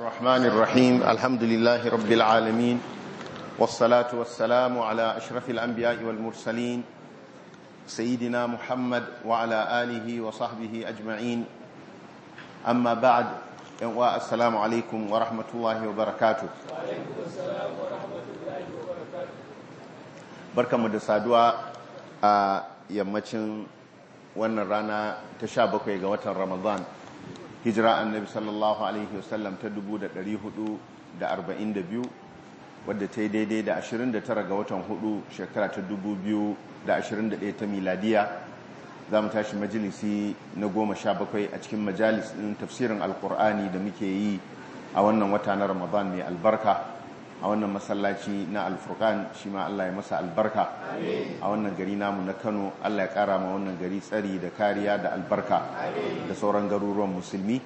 الرحمن الرحيم الحمد لله رب العالمين والصلاة والسلام على أشرف الأنبياء والمرسلين سيدنا محمد وعلى آله وصحبه أجمعين أما بعد السلام عليكم ورحمة الله وبركاته barka mu da saduwa a yammacin wannan rana ta sha bakwai ga watan ramadan hijira annabi sallallahu alaihi wasallam ta 442 wadda ta yi daidai da 29 ga watan hudu shekara ta 2021 ta miladiya za mu tashi majalisi na goma sha bakwai a cikin majalis ɗin tafsirin alkur'ani da muke yi a wannan wata na ramadan mai albarka a wannan masallaci na alfurkan shi ma Allah ya masa albarka a wannan gari namu na Kano Allah ya kara ma wannan gari tsari da kariya da albarka da sauran garuruwan musulmi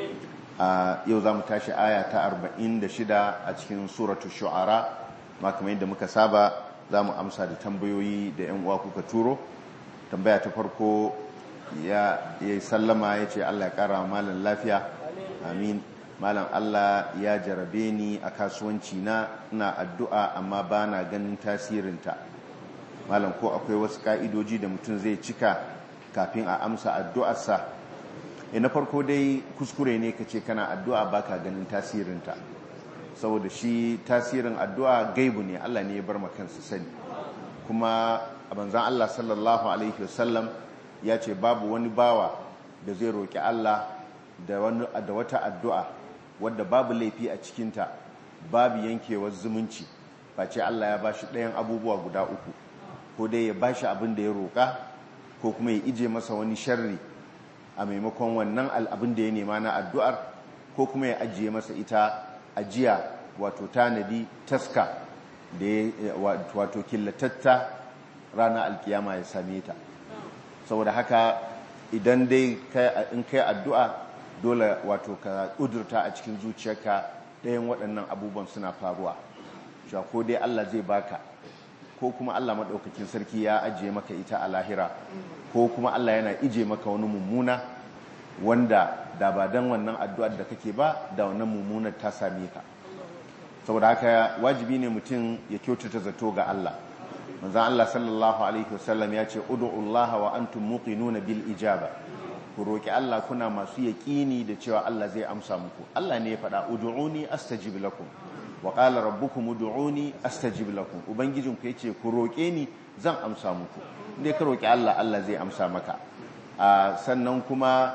yau za mu tashi aya ta 46 a cikin suratu shu'ara ma kamar yadda muka saba za mu amsa da tambayoyi da 'yan uwa kuka turo tambaya ta farko ya yi sallama ya ce Allah ya kara malam lafiya amin malam Allah ya jarabe ni a kasuwanci na ina addu'a amma ba na ganin tasirinta malam ko akwai wasu ka'idoji da mutum zai cika kafin a amsa addu'arsa e na farko dai kuskure ne ka ce kana addu'a ba ka ganin tasirinta saboda shi tasirin addu'a gaibu ne Allah ne ya bar makansu sani kuma a banzan Allah sallallahu Alaihi wasallam ya ce babu wani bawa da zai roƙi Allah da wata addu'a wadda babu laifi a cikinta babu yankewar zumunci face Allah ya bashi ɗayan abubuwa guda uku ko dai ya bashi abin da ya roƙa ko kuma ya ije masa wani sharri a maimakon wannan abin da ya nema na addu'ar ko kuma ya ajiye masa ita ajiya wato tanadi taska da ya wato killatatta rana alkiyama ya same ta saboda haka idan dai in kai addu'a dole wato ka ƙudurta a cikin zuciyarka ɗayan waɗannan abubuwan suna faruwa cewa ko dai Allah zai baka ko kuma Allah maɗaukakin sarki ya ajiye maka ita a lahira ko kuma Allah yana ije maka wani mummuna wanda da ba don wannan addu'ar da kake ba da wannan mummunar ta same ka saboda haka wajibi ne mutum ya kyautata zato ga Allah manzan Allah sallallahu alaihi wasallam ya ce ud'ullaha wa antum muqinuna bil ijaba ku roƙi Allah kuna masu yaƙini da cewa Allah zai amsa muku Allah ne ya faɗa ud'uni astajib lakum wa qala rabbukum ud'uni astajib lakum ubangijin ku yace ku roƙe ni zan amsa muku indai ka roƙi Allah Allah zai amsa maka sannan kuma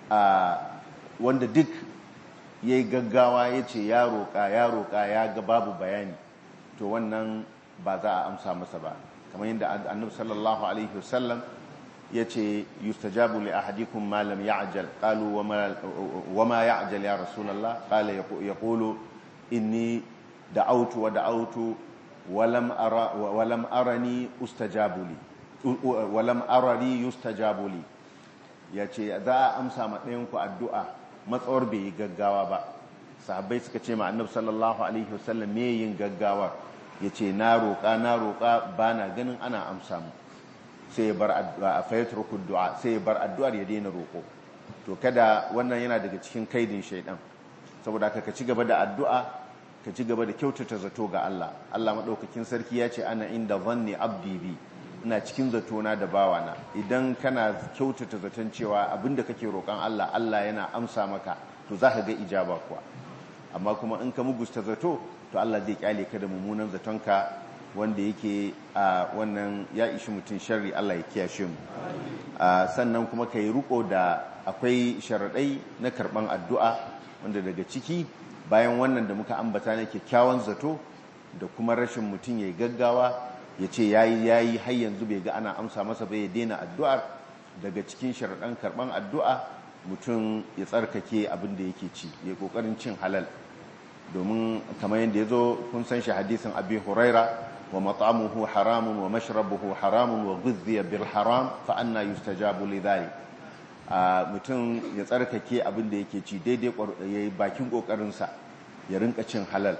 wanda duk yayi gaggawa yace ya roƙa ya roƙa ya ga babu bayani to wannan ba za a amsa masa ba kamar yadda annabi sallallahu alaihi wasallam yace yustajabu li ahadikum ma lam ya'jal qalu wama ya'jal ya rasulullah qala yaqulu inni da'awtu wa da'awtu walam ara walam arani ustajabu li walam arani yustajabu li yace za a amsa ma ɗayan ku addu'a matsawar bai yi gaggawa ba sahabbai suka ce ma annabi sallallahu alaihi wasallam me yin gaggawa yace na roƙa na roƙa bana ganin ana amsa mu sai ya bar addu'a fayatrukul du'a sai ya bar addu'ar ya daina roko to kada wannan yana daga cikin kaidin shaidan saboda ka ci gaba da addu'a ka ci gaba da kyautata zato ga Allah Allah madaukakin sarki ya ce ana inda zanni abdi bi ina cikin zatona da bawana idan kana kyautata zaton cewa abinda kake roƙon Allah Allah yana amsa maka to zaka ga ijaba kuwa amma kuma in ka mugusta zato to Allah zai kyale ka da mummunan zatonka wanda yake a wannan ya ishi mutum sharri Allah ya kiyashe mu sannan kuma ka yi riko da akwai sharaɗai na karɓan addu'a wanda daga ciki bayan wannan da muka ambata na kyakkyawan zato da kuma rashin mutum ya yi gaggawa ya ce ya yi ya yi har yanzu bai ga ana amsa masa bai ya daina addu'ar daga cikin sharaɗan karɓan addu'a mutum ya tsarkake abin da yake ci ya ƙoƙarin cin halal domin kamar yadda ya zo kun san shi hadisin abi huraira ومطعمه حرام ومشربه حرام وغذي بالحرام فأنا يستجاب لذلك mutum ya tsarkake abin da yake ci daidai ya yi bakin ƙoƙarinsa ya rinka cin halal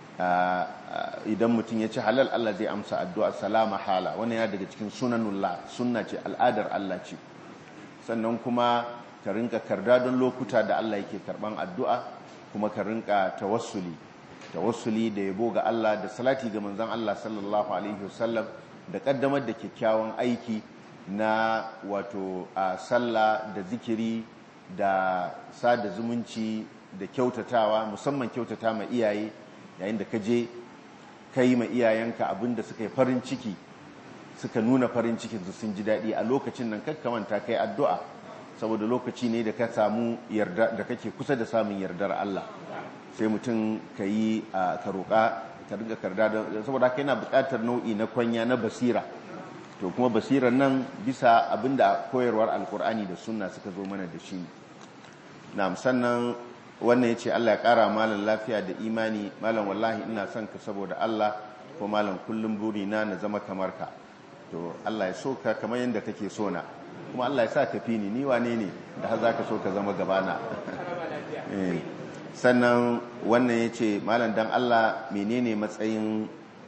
idan mutum ya ci halal Allah zai amsa addu'a salama hala wani ya daga cikin sunanullah sunna ce al'adar Allah ce sannan kuma ka rinka karda don lokuta da Allah yake karban addu'a kuma ka rinka tawassuli tawassuli da yabo ga Allah da salati ga manzon Allah sallallahu alaihi wasallam da kaddamar da kyakkyawan aiki na wato a sallah da zikiri da sada zumunci da kyautatawa musamman kyautata ma iyaye yayin da ka je ka yi ma iyayenka abinda suka yi farin ciki suka nuna farin cikin su sun ji daɗi a lokacin nan kakkamanta kai addu'a saboda lokaci ne da ka samu yarda da kake kusa da samun yardar Allah sai mutum ka yi ka roƙa ka riga karda saboda haka yana buƙatar nau'i na kwanya na basira to kuma basirar nan bisa abinda koyarwar alkur'ani da sunna suka zo mana da shi na sannan wannan ya ce Allah ya ƙara malam lafiya da imani malam wallahi ina son ka saboda Allah ko malam kullum burina na zama kamar ka to Allah ya so ka kamar yadda kake so na kuma Allah ya sa ka fi ni ni wane ne da har za ka so ka zama gabana sannan wannan ya ce malam dan Allah menene matsayin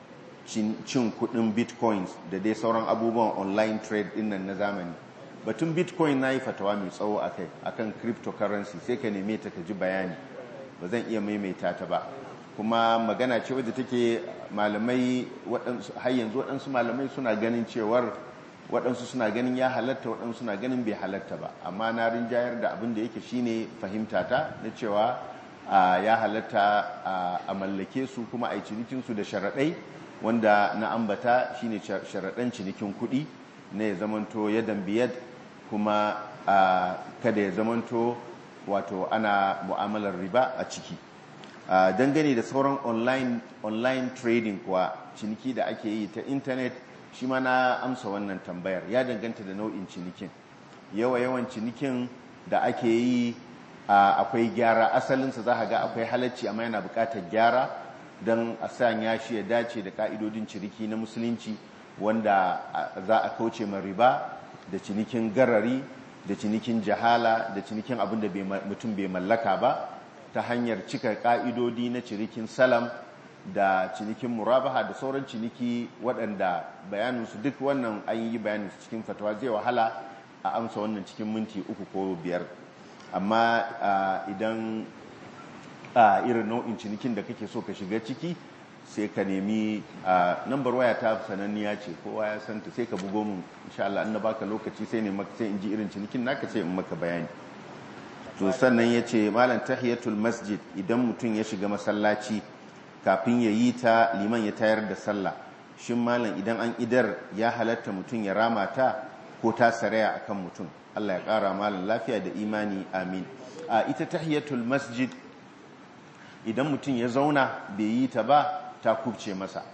cin kudin bitcoins da dai sauran abubuwan online trade dinnan na zamani batun bitcoin na yi fatawa mai tsawo a kai akan cryptocurrency sai ka neme ta ka ji bayani ba zan iya maimaita ta ba kuma magana ce wadda take malamai har yanzu waɗansu malamai suna ganin cewar waɗansu suna ganin ya halatta waɗansu suna ganin bai halatta ba amma na rinjayar da abin da yake shine fahimta ta na cewa ya halatta a mallake su kuma a yi cinikinsu da sharaɗai wanda na ambata shine sharaɗan cinikin kuɗi na ya zamanto yadan biyad kuma kada ya zamanto wato ana mu'amalar riba a ciki dangane da sauran online, online trading kuwa ciniki da ake yi ta intanet shi ma na amsa wannan tambayar ya danganta da nau'in cinikin yawa yawan cinikin da ake yi akwai gyara asalinsa za ga akwai halacci amma yana bukatar gyara don a sanya shi ya dace da ka'idodin ciniki na musulunci wanda za a kauce ma riba da cinikin garari da cinikin jahala da cinikin abin da mutum bai mallaka ba ta hanyar cika ka'idodi na cinikin salam da cinikin murabaha da sauran ciniki waɗanda bayaninsu duk wannan an yi bayaninsu cikin fatawa zai wahala a amsa wannan cikin minti uku ko biyar amma idan irin nau'in cinikin da kake so ka shiga ciki sai ka nemi nambar waya ta sananniya ce kowa ya santa sai ka bugo mun insha Allah na baka lokaci sai ne sai in ji irin cinikin naka sai in maka bayani to sannan yace malam tahiyatul masjid idan mutum ya shiga masallaci kafin ya yi ta liman ya tayar da sallah shin malam idan an idar ya halatta mutum ya rama ta ko ta saraya akan mutum Allah ya kara malam lafiya da imani amin a ita tahiyatul masjid idan mutum ya zauna bai yi ta ba ta kubce masa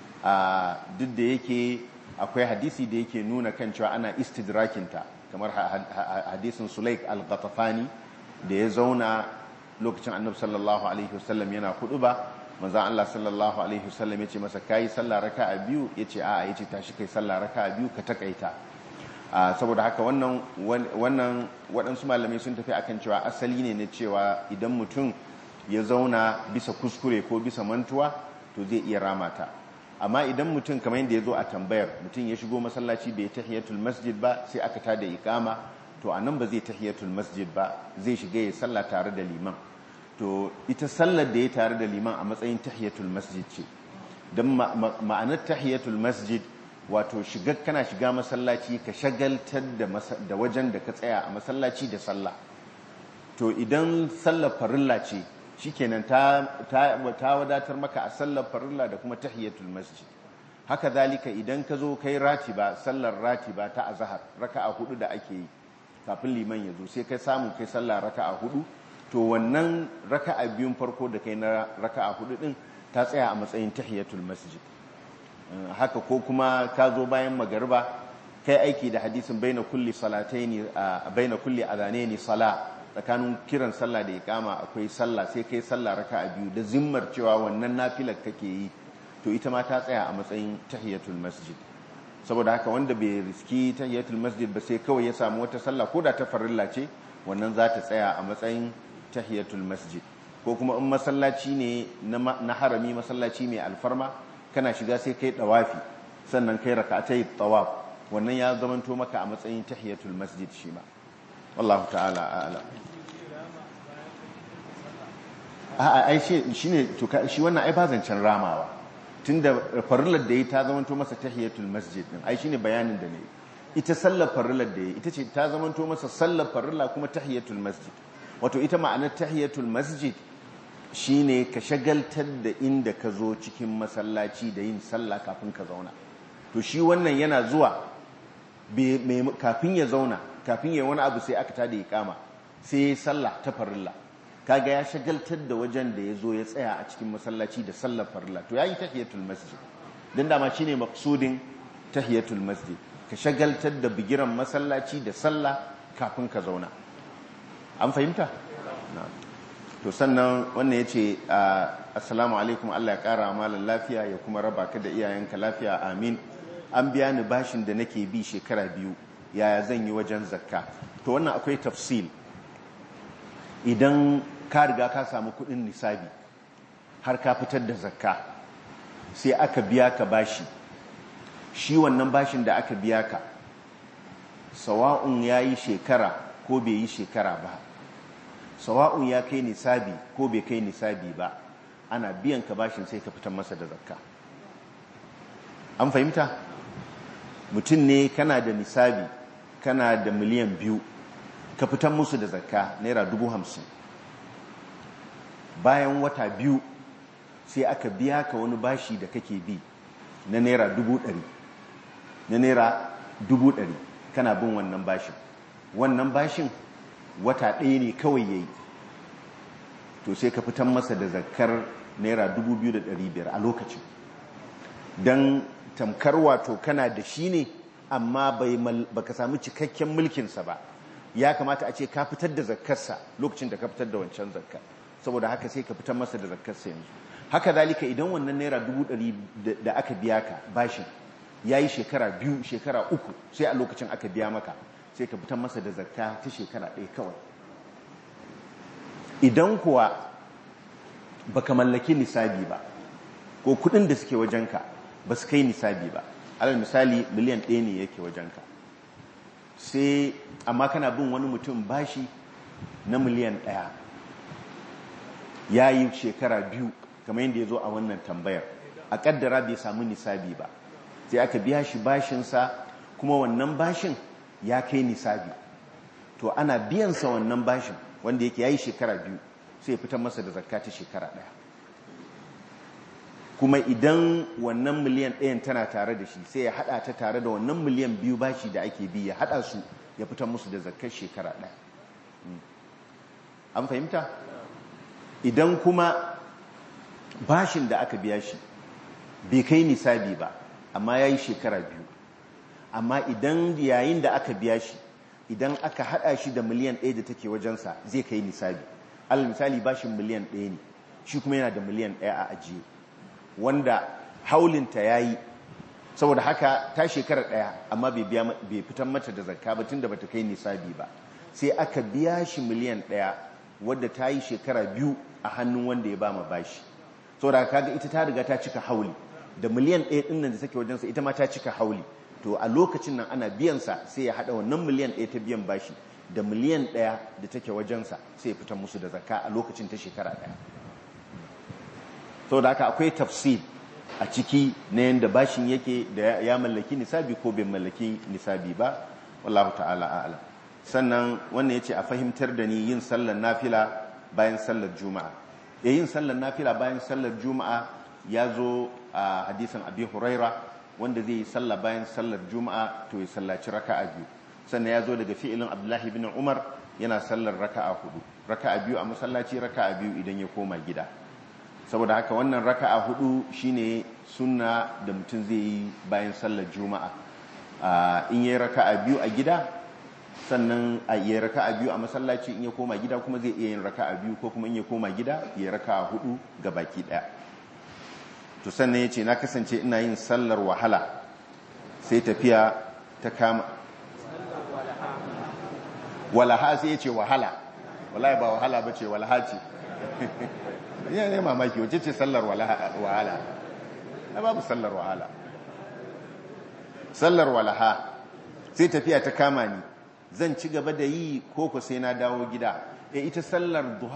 a duk da yake akwai hadisi da yake nuna kan cewa ana istidrakinta kamar hadisin sulaik al-ghatafani da ya zauna lokacin annabi sallallahu alaihi wasallam yana hudu ba manzan Allah sallallahu alaihi wasallam ya ce masa kayi sallah raka'a biyu ya ce a'a ya ce tashi kai sallah raka'a biyu ka takaita saboda haka wannan wannan waɗansu malamai sun tafi akan cewa asali ne na cewa idan mutum ya zauna bisa kuskure ko bisa mantuwa to zai iya ramata amma idan mutum kamar yadda ya zo a tambayar mutum ya shigo masallaci bai tahiyatul masjid ba sai aka tada iqama to anan ba zai tahiyatul masjid ba zai shiga ya sallah tare da liman to ita sallar da ya tare da liman a matsayin tahiyatul masjid ce don ma'anar tahiyatul masjid wato shiga kana shiga masallaci ka shagaltar da wajen da ka tsaya a masallaci da sallah to idan sallar farilla ce shikenan ta ta wadatar maka a sallar farilla da kuma tahiyatul masjid haka zalika idan ka zo kai ratiba sallar ratiba ta azhar raka'a hudu da ake yi kafin liman ya zo sai kai samu kai sallar raka'a hudu to wannan raka'a biyun farko da kai na raka'a hudu din ta tsaya a matsayin tahiyatul masjid haka ko kuma ka zo bayan magariba kai aiki da hadisin baina kulli salataini baina kulli adhanaini sala tsakanin kiran sallah da iqama akwai sallah sai kai sallah raka'a biyu da zimmar cewa wannan nafilar kake yi to ita ma ta tsaya a matsayin tahiyatul masjid saboda haka wanda bai riski tahiyatul masjid ba sai kawai ya samu wata sallah ko da ta farilla ce wannan za ta tsaya a matsayin tahiyatul masjid ko kuma in masallaci ne na harami masallaci mai alfarma kana shiga sai kai dawafi sannan kai rak'atai tawaf wannan ya zamanto maka a matsayin tahiyatul masjid shi ma wallahu ta'ala a'lam a'a ai shi ne shi wannan ai ba zancen ramawa tunda farillar da yi ta zamanto masa tahiyatul masjid din ai shine bayanin da ne ita sallar farillar da yi ita ce ta zamanto masa sallar farilla kuma tahiyatul masjid wato ita ma'anar tahiyatul masjid shine ka shagaltar da inda ka zo cikin masallaci da yin sallah kafin ka zauna to shi wannan yana zuwa kafin ya zauna kafin ya wani abu sai aka tada iqama sai ya sallah ta farilla kaga ya shagaltar da wajen da ya zo ya tsaya a cikin masallaci da sallar farilla to yayi tahiyatul masjid dan dama shine maqsudin tahiyatul masjid ka shagaltar da bigiran masallaci da sallah kafin ka zauna an fahimta to sannan wannan yace assalamu alaikum Allah ya kara malan lafiya ya kuma raba ka da iyayenka lafiya amin an biya ni bashin da nake bi shekara biyu yaya zan yi wajen zakka to wannan akwai tafsil idan ka riga ka samu kudin nisabi har ka fitar da zakka sai aka biya ka bashi shi wannan bashin da aka biya ka sawa'un ya yi shekara ko bai yi shekara ba sawa'un ya kai nisabi ko bai kai nisabi ba ana biyan ka bashin sai ka fitar masa da zakka an fahimta mutum ne kana da nisabi kana da miliyan biyu ka fitar musu da zakka naira dubu hamsin bayan wata biyu sai aka biya ka wani bashi da kake bi na naira dubu ɗari na naira dubu ɗari kana bin wannan bashin wannan bashin wata ɗaya ne kawai ya yi to sai ka fitar masa da zakkar naira dubu biyu da ɗari biyar a lokacin don tamkar wato kana da shi ne amma ba ka sami cikakken mulkinsa ba ya kamata a ce ka fitar da zakkarsa lokacin da ka fitar da wancan zakkar saboda haka sai ka fitar masa da zakkarsa yanzu haka zalika idan wannan naira dubu ɗari da aka biya ka bashin ya yi shekara biyu shekara uku sai a lokacin aka biya maka sai ka fitar masa da zakka ta shekara ɗaya kawai idan kuwa baka mallaki nisabi ba ko kuɗin da suke wajenka ba su kai nisabi ba alal misali miliyan ɗaya ne yake wajenka sai amma kana bin wani mutum bashi na miliyan ɗaya ya yi shekara biyu kamar yadda ya zo a wannan tambayar a ƙaddara bai samu nisabi ba sai aka biya shi bashinsa kuma wannan bashin ya kai nisabi to ana biyansa wannan bashin wanda yake ya yi shekara biyu sai ya fitar masa da zakka ta shekara ɗaya kuma idan wannan miliyan ɗayan tana tare da shi sai ya haɗa ta tare da wannan miliyan biyu bashi da ake bi ya haɗa su ya fitar musu da zakkar shekara ɗaya an fahimta idan kuma bashin da aka biya shi bai kai nisabi ba amma ya yi shekara biyu amma idan yayin da aka biya shi idan aka haɗa shi da miliyan ɗaya da take wajensa zai kai nisabi alal misali bashin miliyan ɗaya ne shi kuma yana da miliyan ɗaya a ajiye wanda haulinta ya yi saboda haka ta shekara ɗaya amma bai fitan mata da zakka ba tun da bata kai nisabi ba sai aka biya shi miliyan ɗaya wadda ta yi shekara biyu a hannun wanda ya ba ma bashi saboda kaga ita ta riga ta cika hauli da miliyan ɗaya ɗin nan da take wajensa ita ma ta cika hauli to a lokacin nan ana biyansa sai ya haɗa wannan miliyan ɗaya ta biyan bashi da miliyan ɗaya da take wajensa sai ya fitar musu da zakka a lokacin ta shekara ɗaya sau da haka akwai tafsir a ciki na yadda bashin yake da ya mallaki nisabi ko bai mallaki nisabi ba wallahu ta'ala a'lam sannan wannan yace a fahimtar da ni yin sallar nafila bayan sallar juma'a ya yin sallar nafila bayan sallar juma'a ya zo a hadisin abi huraira wanda zai yi sallah bayan sallar juma'a to ya sallaci raka'a biyu sannan ya zo daga fi'ilin abdullahi bin umar yana sallar raka'a hudu raka'a biyu a masallaci raka'a biyu idan ya koma gida saboda haka wannan raka'a hudu shine sunna da mutum zai yi bayan sallar juma'a in yi raka'a biyu a gida sannan a yi raka'a biyu a masallaci in ya koma gida kuma zai iya yin raka'a biyu ko kuma in ya koma gida ya raka'a hudu ga baki daya to sannan ya ce na kasance ina yin sallar wahala sai tafiya ta kama walaha sai ya ce wahala wallahi ba wahala ba ce walaha ce ya ne mamaki wace ce sallar wahala na babu sallar wahala sallar walaha sai tafiya ta kama ni zan ci gaba da yi koko sai na dawo gida e ita sallar duha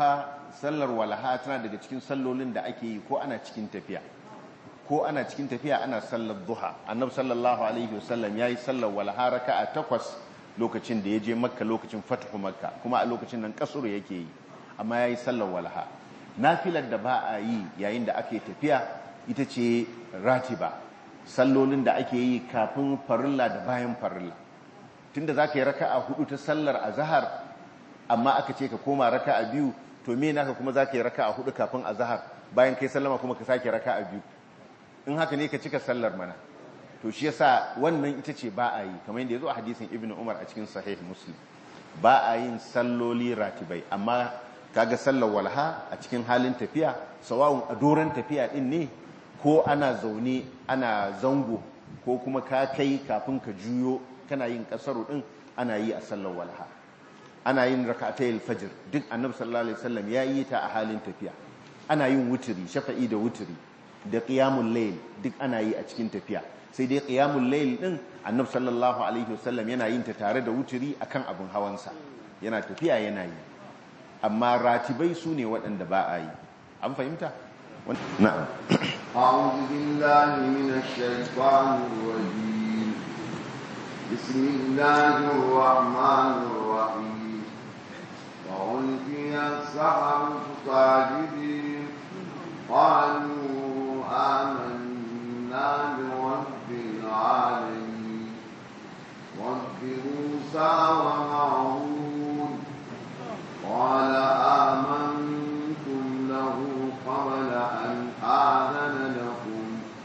sallar walaha tana daga cikin sallolin da ake yi ko ana cikin tafiya ko ana cikin tafiya ana sallar duha annabi sallallahu alaihi wasallam yayi sallar walaha raka'a takwas lokacin da ya je makka lokacin fathu makka kuma a lokacin nan kasuru yake yi amma yayi sallar walaha nafilar da ba a yi yayin da ake tafiya ita ce ratiba sallolin da ake yi kafin farilla da bayan farilla tunda zaka yi raka'a hudu ta sallar azhar amma aka ce ka koma raka'a biyu to me naka kuma zaka yi raka'a hudu kafin azhar bayan kai sallama kuma ka sake raka'a biyu in haka ne ka cika sallar mana to shi yasa wannan ita ce ba a yi kamar yadda yazo a hadisin ibnu umar a cikin sahih muslim ba a yin salloli ratibai amma kaga sallar walha a cikin halin tafiya sawa'un a doron tafiya din ne ko ana zaune ana zango ko kuma ka kai kafin ka juyo kana yin kasaru din ana yi a sallar walha ana yin rak'atayil fajr duk annabi sallallahu alaihi wasallam ya yi ta a halin tafiya ana yin wuturi shafa'i da wuturi da qiyamul layl duk ana yi a cikin tafiya sai dai qiyamul layl din annabi sallallahu alaihi wasallam yana yin ta tare da wuturi akan abin hawansa yana tafiya yana yi amma ratibai su ne waɗanda ba a yi an fahimta na'am أعوذ بالله من الشيطان الرجيم بسم الله الرحمن الرحيم وألقي السحرة ساجدين قالوا آمنا برب العالمين رب موسى وهارون قال آمنتم له قبل أن آذن لكم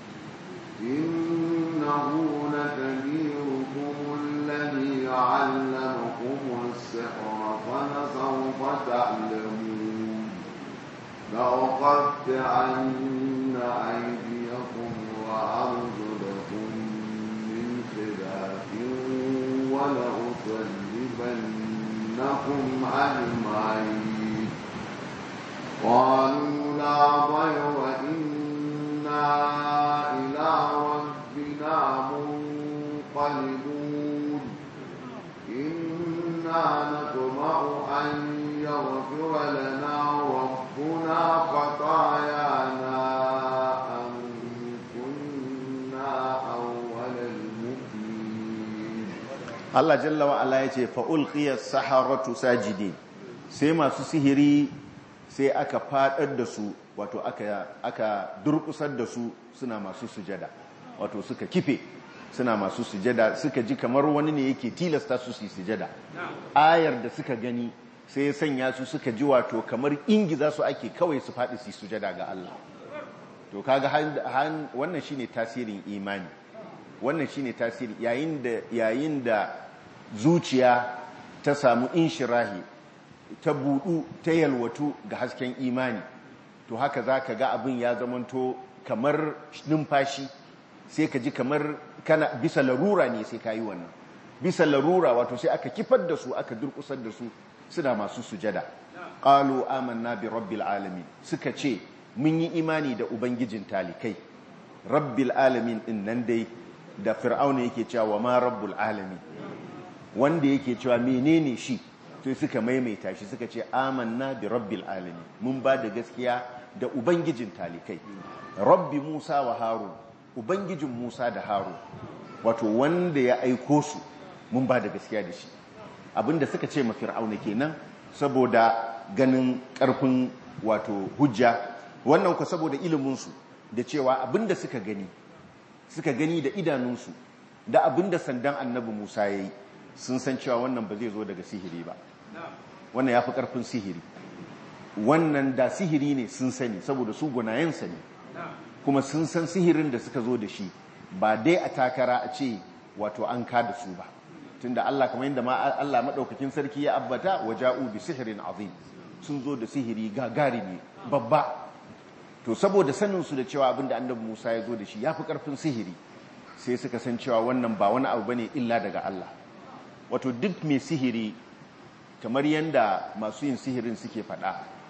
إنه لكبيركم الذي علمكم السحر فلسوف تعلمون لأقطعن أيديكم وأرجلكم من خلاف ولأصلبنكم أجمعين قالوا لا ضير إنا إلى ربنا منقلبون إنا نطمع أن يغفر لنا ربنا خطايانا أن كنا أول المؤمنين Allah jalla wa ala yace fa ulqiya saharatu sajidin sai masu sihiri sai aka fadar da su wato aka aka durkusar da su suna masu sujada wato suka kife suna masu sujada suka ji kamar wani ne yake tilasta su su yi sujada ayar da suka gani sai ya sanya su suka ji wato kamar ingiza su ake kawai su faɗi su yi sujada ga Allah to kaga wannan shine tasirin imani wannan shine tasiri yayin da yayin da zuciya ta samu inshirahi ta budu ta yalwatu ga hasken imani to haka zaka ga abin ya zamanto kamar numfashi sai ka ji kamar kana bisa larura ne sai ka yi wannan bisa larura wato sai aka kifar da su aka durkusar da su suna masu sujada qalu amanna bi rabbil alamin suka ce mun yi imani da ubangijin talikai rabbil alamin din nan dai da fir'auna yake cewa wa ma rabbul alamin wanda yake cewa menene shi sai suka maimaita shi suka ce amanna bi rabbil alamin mun ba da gaskiya da ubangijin talikai rabbi musa wa harun ubangijin musa da harun wato wanda ya aiko su mun ba da gaskiya da shi abinda suka ce ma fir'auna kenan saboda ganin karfin wato hujja wannan ku saboda iliminsu da cewa abinda suka gani suka gani da idanunsu da abinda sandan annabi Musa ya yi sun san cewa wannan ba zai zo daga sihiri ba wannan ya fi ƙarfin sihiri wannan da sihiri ne sun sani saboda su gunayensa ne kuma sun san sihirin da suka zo da shi ba dai a takara a ce wato an ka da su ba tunda Allah kamar yadda ma Allah madaukakin sarki ya abbata waja'u bi sihirin azim sun zo da sihiri gagarimi babba to saboda saninsu da cewa abinda annabi Musa ya zo da shi ya fi ƙarfin sihiri sai suka san cewa wannan ba wani abu bane illa daga Allah wato duk mai sihiri kamar yadda masu yin sihirin suke faɗa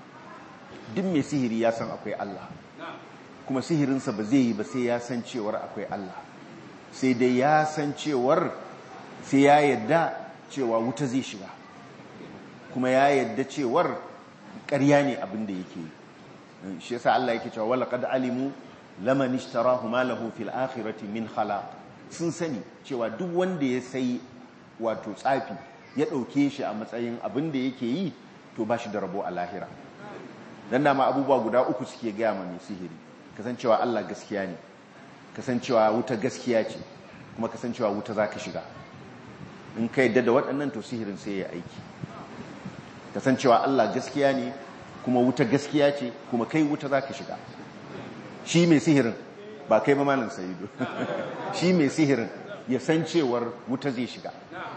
duk mai sihiri ya san akwai Allah kuma sihirinsa ba zai yi ba sai ya san cewar akwai Allah sai dai ya san cewar sai ya yadda cewa wuta zai shiga kuma ya yadda cewar ƙarya ne abin da yake yi shi yasa Allah yake cewa wala qad alimu laman ishtarahu ma lahu fil akhirati min khalaq sun sani cewa duk wanda ya sai wato tsafi ya dauke shi a matsayin abin da yake yi to ba shi da rabo a lahira dan dama abubuwa guda uku suke gaya ma mai sihiri kasancewa Allah gaskiya ne kasancewa wuta gaskiya ce kuma kasancewa wuta zaka shiga in ka yadda da waɗannan to sihirin sai ya aiki kasancewa Allah gaskiya ne kuma wuta gaskiya ce kuma kai wuta zaka shiga shi mai sihirin ba kai ba malin sayido shi mai sihirin ya san cewar wuta zai shiga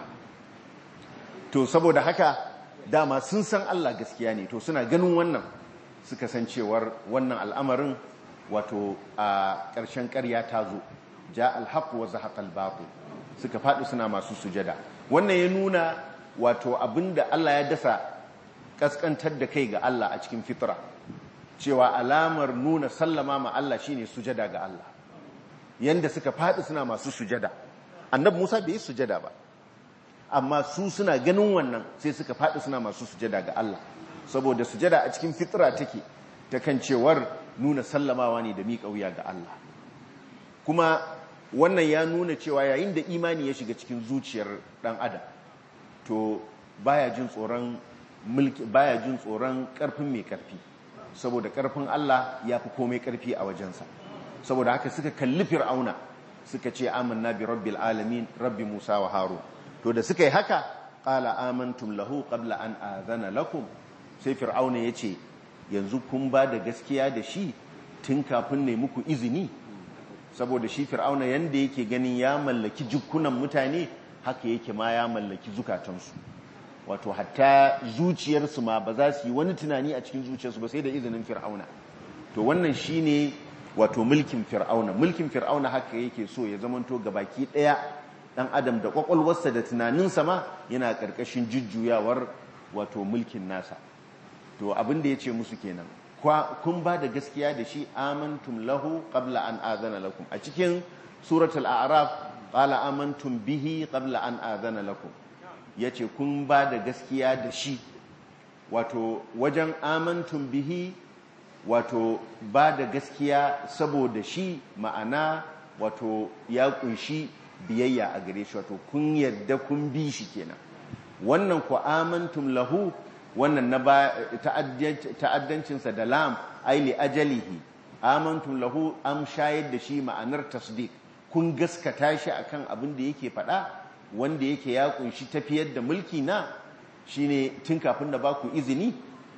to saboda haka dama sun san Allah gaskiya ne to suna ganin wannan suka san cewar wannan al'amarin wato a ƙarshen ƙarya ta zo ja alhaq wa zahaqa albatil suka faɗi suna masu sujada wannan ya nuna wato abinda Allah ya dasa kaskantar da kai ga Allah a cikin fitra cewa alamar nuna sallama ma Allah shine sujada ga Allah yanda suka faɗi suna masu sujada annabi Musa bai yi sujada ba amma su suna ganin wannan sai suka faɗi suna masu sujada ga Allah saboda sujada a cikin fitra take ta kan cewar nuna sallamawa ne da miƙa wuya ga Allah kuma wannan ya nuna cewa yayin da imani ya shiga cikin zuciyar ɗan adam to baya jin tsoron mulki baya jin tsoron ƙarfin mai ƙarfi saboda ƙarfin Allah ya fi komai ƙarfi a wajensa saboda haka suka kalli fir'auna suka ce amanna bi rabbil alamin rabbi musa wa harun to da suka yi haka qala amantum lahu qabla an azana lakum sai fir'auna yace yanzu kun ba da gaskiya da shi tun kafin ne muku izini saboda shi fir'auna yanda yake ganin ya mallaki jikunan mutane haka yake ma ya mallaki zukatansu wato hatta zuciyarsu ma ba za su yi wani tunani a cikin zuciyarsu ba sai da izinin fir'auna to wannan shine wato mulkin fir'auna mulkin fir'auna haka yake so ya zamanto gabaki daya dan adam da kwakwalwarsa da tunaninsa ma yana karkashin jujjuyawar wato mulkin nasa to abin da yace musu kenan kun ba da gaskiya da shi amantum lahu qabla an azana lakum a cikin suratul a'raf qala amantum bihi qabla an azana lakum yace kun ba da gaskiya da shi wato wajen amantum bihi wato ba da gaskiya saboda shi ma'ana wato ya kunshi biyayya a gare shi wato kun yadda kun bi shi kenan wannan ku amantum lahu wannan na ta'addancinsa da lam aili ajalihi amantum lahu am shayar da shi ma'anar tasdiq kun gaskata shi akan abin da yake faɗa wanda yake ya kunshi tafiyar da mulki na shine tun kafin da ba ku izini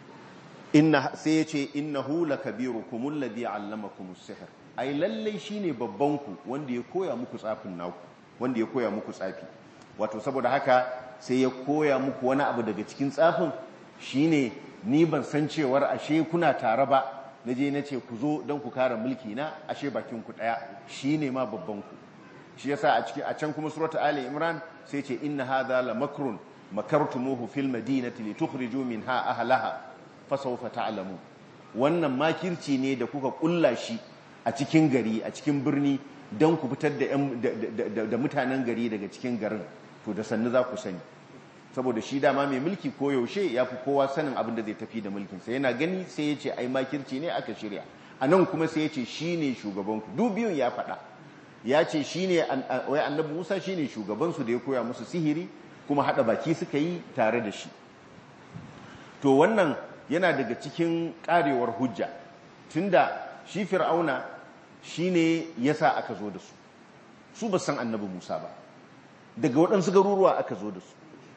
inna sai ya ce innahu lakabirukum alladhi allamakum as-sihr ai lallai shine babban ku wanda ya koya muku tsafin naku wanda ya koya muku tsafi wato saboda haka sai ya koya muku wani abu daga cikin tsafin shine ni ban san cewar ashe kuna tare ba naje nace ku zo don ku kare mulki na ashe bakin ku daya shine ma babban ku shi yasa a cikin a can kuma surata ali imran sai ce inna hadha la makrun makartumuhu fil madinati litukhriju minha ahlaha fasawfa ta'lamu wannan makirci ne da kuka kulla shi a cikin gari a cikin birni don ku fitar da da mutanen gari daga cikin garin to da sannu za ku sani saboda shi dama mai mulki ko yaushe ya fi kowa sanin abin da zai tafi da mulkinsa yana gani sai ya ce ai makirci ne aka shirya a nan kuma sai ya ce shi ne shugabanku duk biyun ya faɗa ya ce shi ne wai annabi musa shi ne shugabansu da ya koya musu sihiri kuma haɗa baki suka yi tare da shi to wannan yana daga cikin ƙarewar hujja tunda shi fir'auna shi ne ya sa aka zo da su su ba san annabi musa ba daga waɗansu garuruwa aka zo da su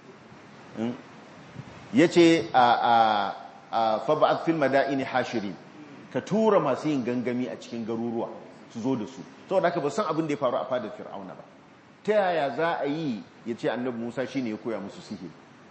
ya ce a faba'ad fil mada'ini hashiri ka tura masu yin gangami a cikin garuruwa su zo da su saboda haka ba san abin da ya faru a fadar fir'auna ba ta yaya za a yi ya ce annabi musa shi ne ya koya musu sihiri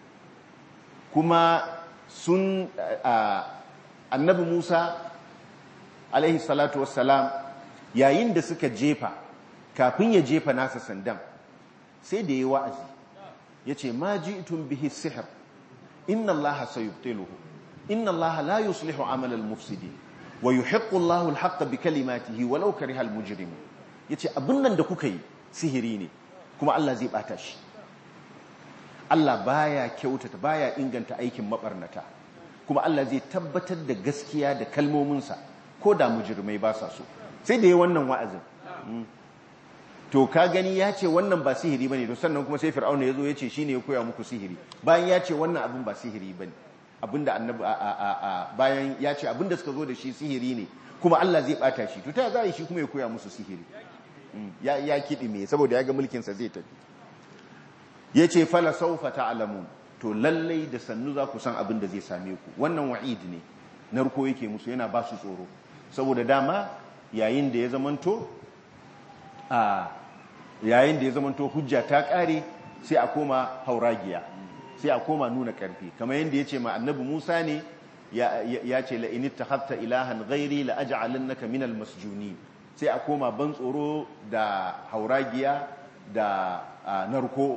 kuma sun annabi musa alaihi salatu wassalam yayin da suka jefa kafin ya jefa nasa sandan sai da ya wa'azi ya ce ma ji'tun bihi sihir inna allaha sayubtiluhu inna allaha la yuslihu amal al-mufsidi wa yuhiqqu allahu al-haqqa bi kalimatihi walau kariha al-mujrimun yace abin nan da kuka yi sihiri ne kuma Allah zai bata shi Allah baya kyautata baya inganta aikin mabarnata kuma Allah zai tabbatar da gaskiya da kalmominsa ko da mujirmai ba sa so sai da yi wannan wa'azin to ka gani ya ce wannan ba sihiri bane to sannan kuma sai fir'auna ya zo ya ce shine ya koya muku sihiri bayan ya ce wannan abin ba sihiri bane abinda annabi bayan ya ce abinda suka zo da shi sihiri ne kuma Allah zai bata shi to ta za shi kuma ya koya musu sihiri ya ya kidi me saboda ya ga mulkin sa zai tafi yace fala sawfa ta'lamun to lallai da sannu za ku san abin da zai same ku wannan wa'id ne narko yake musu yana ba su tsoro saboda dama yayin da ya zamanto a yayin da ya zamanto hujja ta kare sai a koma hauragiya sai a koma nuna karfi kamar yadda ya ce ma annabi Musa ne ya ce la in ittakhadta ilahan ghairi la aj'alannaka minal masjuni sai a koma ban tsoro da hauragiya da narko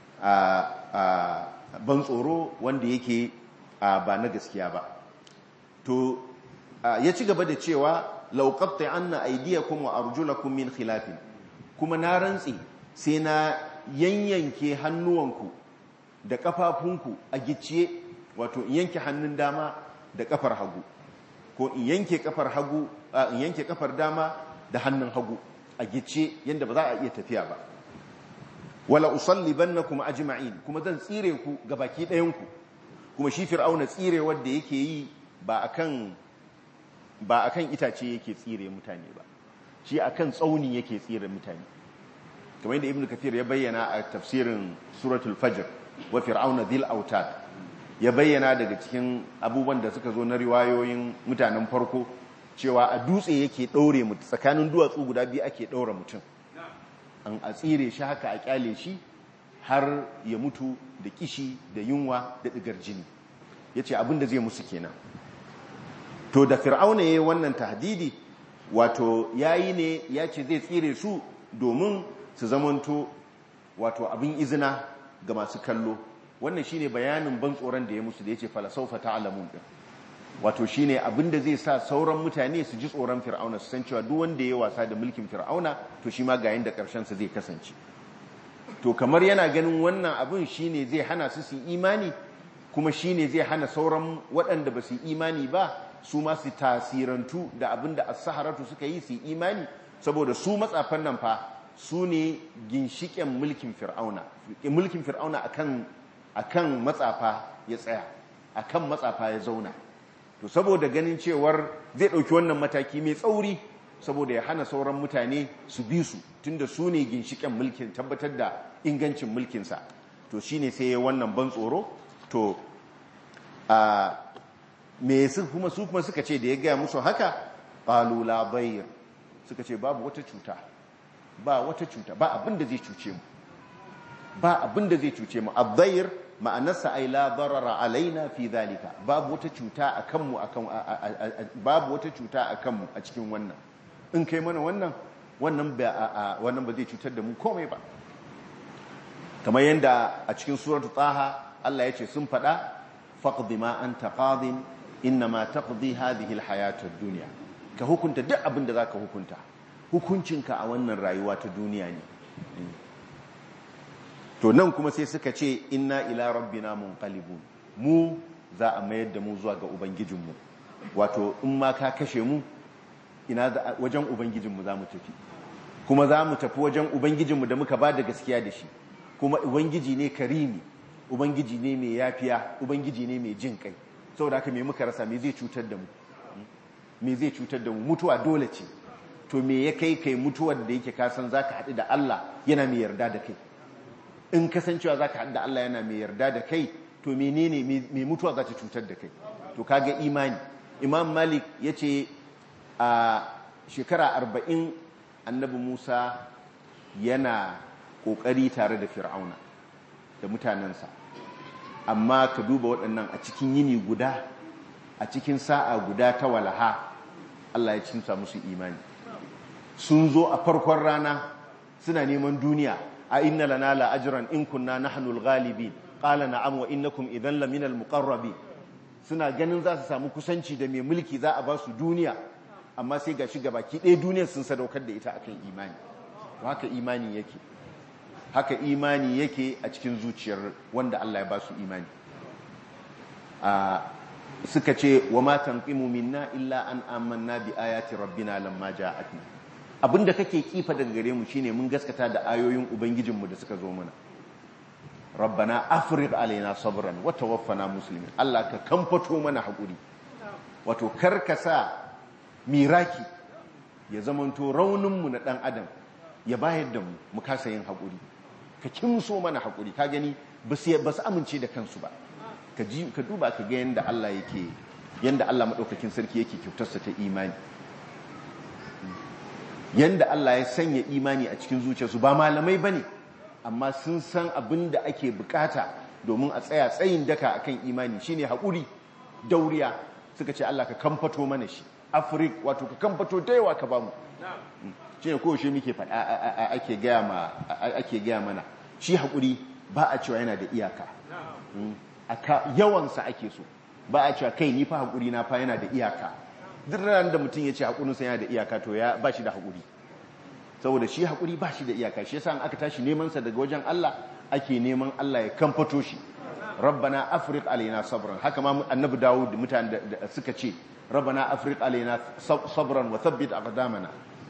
ban tsoro wanda yake ba na gaskiya ba to ya ci gaba da cewa lauqatta anna aydiyakum wa arjulakum min khilafin kuma na rantsi sai na yanyanke hannuwanku da kafafunku a gicciye wato in yanke hannun dama da kafar hagu ko in yanke kafar hagu in yanke kafar dama da hannun hagu a gicciye yanda ba za a iya tafiya ba wala usallibannakum ajma'in kuma zan tsire ku gabaki ɗayan ku kuma shi fir'auna tsire wanda yake yi ba akan ba akan itace yake tsire mutane ba shi akan tsauni yake tsire mutane kamar yadda ibnu kathir ya bayyana a tafsirin suratul fajr wa fir'auna dhil autad ya bayyana daga cikin abubuwan da suka zo na riwayoyin mutanen farko cewa a dutse yake daure mutum tsakanin duwatsu guda biyu ake daura mutum an a tsire shi haka a kyale shi har ya mutu da kishi da yunwa da digar jini yace abin da zai musu kenan to da fir'auna yayin wannan tahdidi wato yayi ne yace zai tsire su domin su zamanto wato abin izina ga masu kallo wannan shine bayanin ban tsoron da ya musu da yace fala sawfa ta'lamun din wato shine abin da zai sa sauran mutane su ji tsoron fir'auna su san cewa duk wanda ya wasa da mulkin fir'auna to shi ma ga yanda karshen sa zai kasance to kamar yana ganin wannan abin shine zai hana su su imani kuma shine zai hana sauran waɗanda ba su imani ba su ma su tasirantu da abin da as-saharatu suka yi su imani saboda su matsafan nan fa su ne ginshiken mulkin fir'auna mulkin fir'auna akan akan matsafa ya tsaya akan matsafa ya zauna to saboda ganin cewar zai ɗauki wannan mataki mai tsauri saboda ya hana sauran mutane su bi su tunda su ne ginshiken mulkin tabbatar da ingancin mulkinsa to shine sai ya wannan ban tsoro to a me su kuma su kuma suka ce da ya gaya musu haka qalu la bayr suka ce babu wata cuta ba wata cuta ba abin da zai cuce mu ba abin da zai cuce mu abdayr ma'anarsa ai la darara alaina fi zalika babu wata cuta akan mu akan babu wata cuta akan mu a cikin wannan in kai mana wannan wannan ba wannan ba zai cutar da mu komai ba kamar yanda a cikin suratu taha Allah ya ce sun fada faqdi ma anta qadin inma taqdi hadhihi alhayat ad-dunya ka hukunta duk abin da zaka hukunta hukuncinka a wannan rayuwa ta duniya ne to nan kuma sai suka ce inna ila rabbina munqalibun mu za a mayar da mu zuwa ga ubangijinmu wato in ma ka kashe mu ina wajen ubangijinmu za mu tafi kuma za mu tafi wajen ubangijinmu da muka ba da gaskiya da shi kuma ubangiji ne karimi ubangiji ne mai yafiya ubangiji ne mai jin kai saboda haka me muka rasa me zai cutar da mu me zai cutar da mu mutuwa dole ce to me ya kai kai mutuwar da yake kasan zaka haɗu da Allah yana mai yarda da kai in kasancewa za ka haɗu da Allah yana mai yarda da kai to menene mai mutuwa za ta cutar da kai to kaga imani imam malik ya ce a shekara arba'in annabi musa yana ƙoƙari tare da fir'auna da mutanensa amma ka duba waɗannan a cikin yini guda a cikin sa'a guda ta walaha Allah ya cinsa musu imani sun zo a farkon rana suna neman duniya a inna lana la ajran in kunna nahnul ghalibin qala na'am wa innakum idan la minal muqarrabin suna ganin za su samu kusanci da mai mulki za a ba su duniya amma sai gashi gabaki ɗaya duniyar sun sadaukar da ita akan imani haka imani yake haka imani yake a cikin zuciyar wanda Allah ya ba su imani suka ce wa ma tanqimu minna illa an amanna bi ayati rabbina lamma ja'atna abinda kake kifa daga gare mu shine mun gaskata da ayoyin ubangijinmu da suka zo mana rabbana afriq alaina sabran wa tawaffana muslimin Allah ka kamfato mana hakuri wato karkasa miraki ya zamanto raunin mu na dan adam ya bayar da mu mu kasa yin hakuri ka kimso mana hakuri ka gani ba su amince da kansu ba ka ji ka duba ka ga yanda Allah yake yanda Allah madaukakin sarki yake kyautarsa ta imani yanda Allah ya sanya imani a cikin zuciyarsu ba malamai bane amma sun san abin da ake bukata domin a tsaya tsayin daka akan imani shine haƙuri dauriya suka ce Allah ka kamfato mana shi afrik wato ka kamfato da yawa ka bamu shine ko shi muke faɗa ake gaya ma ake gaya mana shi haƙuri ba a cewa yana da iyaka aka yawansa ake so ba a cewa kai ni fa haƙuri na fa yana da iyaka duk ran da mutum ya ce haƙurinsa yana da iyaka to ya ba shi da haƙuri saboda shi haƙuri ba shi da iyaka shi yasa aka tashi nemansa daga wajen Allah ake neman Allah ya kamfato shi rabbana afriq alaina sabran haka ma annabi dawud mutane da suka ce rabbana afriq alaina sabran wa thabbit aqdamana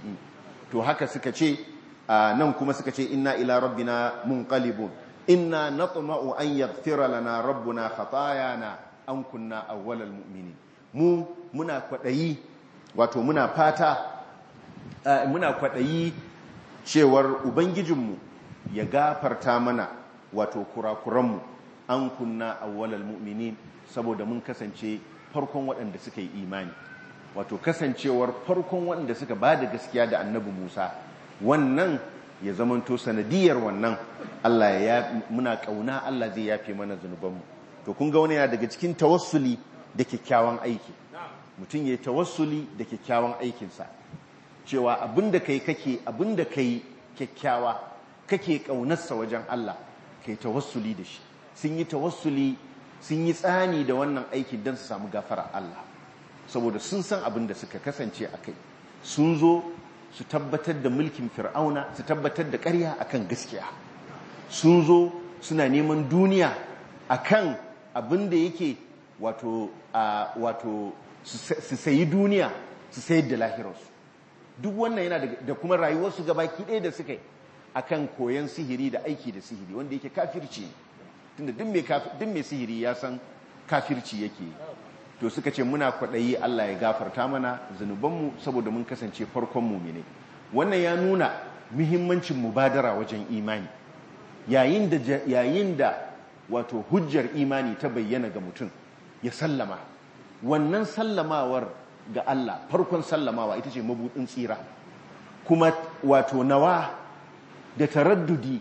to haka suka ce nan kuma suka ce inna ila rabbina munqalibun inna natma'u an yaghfira lana rabbuna khatayana an kunna awwalal mu'minin mu muna kwadayi wato muna fata muna kwaɗayi cewar ubangijinmu ya gafarta mana wato kurakuranmu an kunna awwalal mu'minin saboda mun kasance farkon waɗanda suka yi imani wato kasancewar farkon waɗanda suka ba da gaskiya da annabi musa wannan ya zamanto sanadiyar wannan allah ya muna ƙauna allah zai yafe mana zunubanmu to kun ga wani yana daga cikin tawassuli da kyakkyawan aiki mutum ya yi tawassuli da kyakkyawan aikinsa cewa abinda kai kake abinda kai kyakkyawa kake kaunarsa wajen Allah kai tawassuli da shi sun yi tawassuli sun yi tsani da wannan aikin don su samu gafara Allah saboda sun san abin da suka kasance a kai sun zo su tabbatar da mulkin fir'auna su tabbatar da ƙarya akan gaskiya sun zo suna neman duniya akan abin da yake wato wato su sayi duniya su sayar da lahirarsu duk wannan yana da kuma rayuwarsu gabaki ɗaya da suka yi akan koyon sihiri da aiki da sihiri wanda yake kafirci tunda duk mai sihiri ya san kafirci yake to suka ce muna kwaɗayi Allah ya gafarta mana zunubanmu saboda mun kasance farkon mumine wannan ya nuna muhimmancin mubadara wajen imani yayin da yayin da wato hujjar imani ta bayyana ga mutum ya sallama wannan sallamawar ga Allah farkon sallamawa ita ce mabudin tsira kuma wato nawa da taraddudi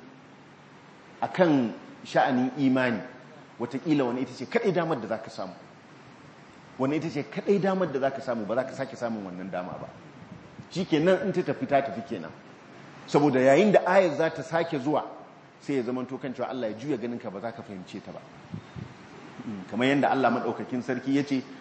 akan sha'anin imani watakila wani ita ce kadai damar da za ka samu wani ita ce kadai damar da za ka samu ba za ka sake samun wannan dama ba shi kenan in ta tafi ta tafi kenan saboda yayin da ayar za ta sake zuwa sai ya zama tokan cewa Allah ya juya ganin ka ba za ka fahimce ta ba kamar yadda Allah maɗaukakin sarki ya ce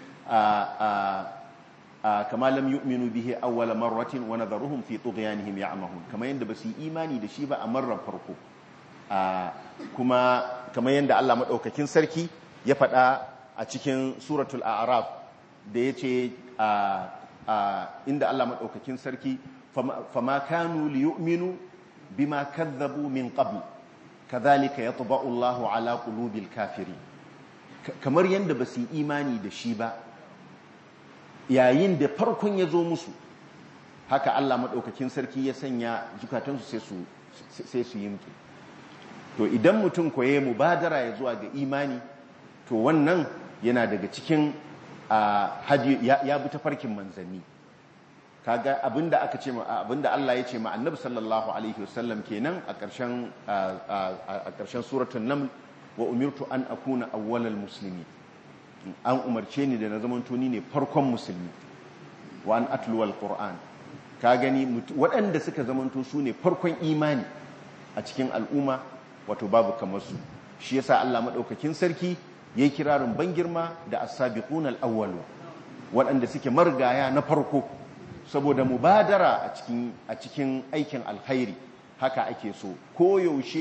kama lam yu'minu bihi awwala marratin wa nadharuhum fi tughyanihim ya'mahun kama yanda basu imani da shi ba a marar farko kuma kama yanda Allah madaukakin sarki ya faɗa a cikin suratul a'raf da yace inda Allah madaukakin sarki fama kanu liyu'minu bima kadzabu min qabl kadhalika yatba'u Allahu ala qulubil kafirin kamar yanda basu imani da shi ba yayin da farkon ya zo musu haka Allah maɗaukakin sarki ya sanya zukatansu sai su yi mutu to idan mutum koye mubadara ya zuwa ga imani to wannan yana daga cikin ya bi ta farkin manzanni kaga abinda aka ce abinda Allah ya ce ma annabi sallallahu alaihi wasallam kenan a ƙarshen a ƙarshen suratul naml wa umirtu an akuna awwalal muslimin an umarce ni da na zaman tuni ne farkon musulmi wa an atluwal qur'an ka gani waɗanda suka zamanto su ne farkon imani a cikin al'umma wato babu kamar su shi yasa Allah madaukakin sarki yayi kirarin ban girma da as-sabiqun al-awwalu waɗanda suke margaya na farko saboda mubadara a cikin a cikin aikin alkhairi haka ake so ko yaushe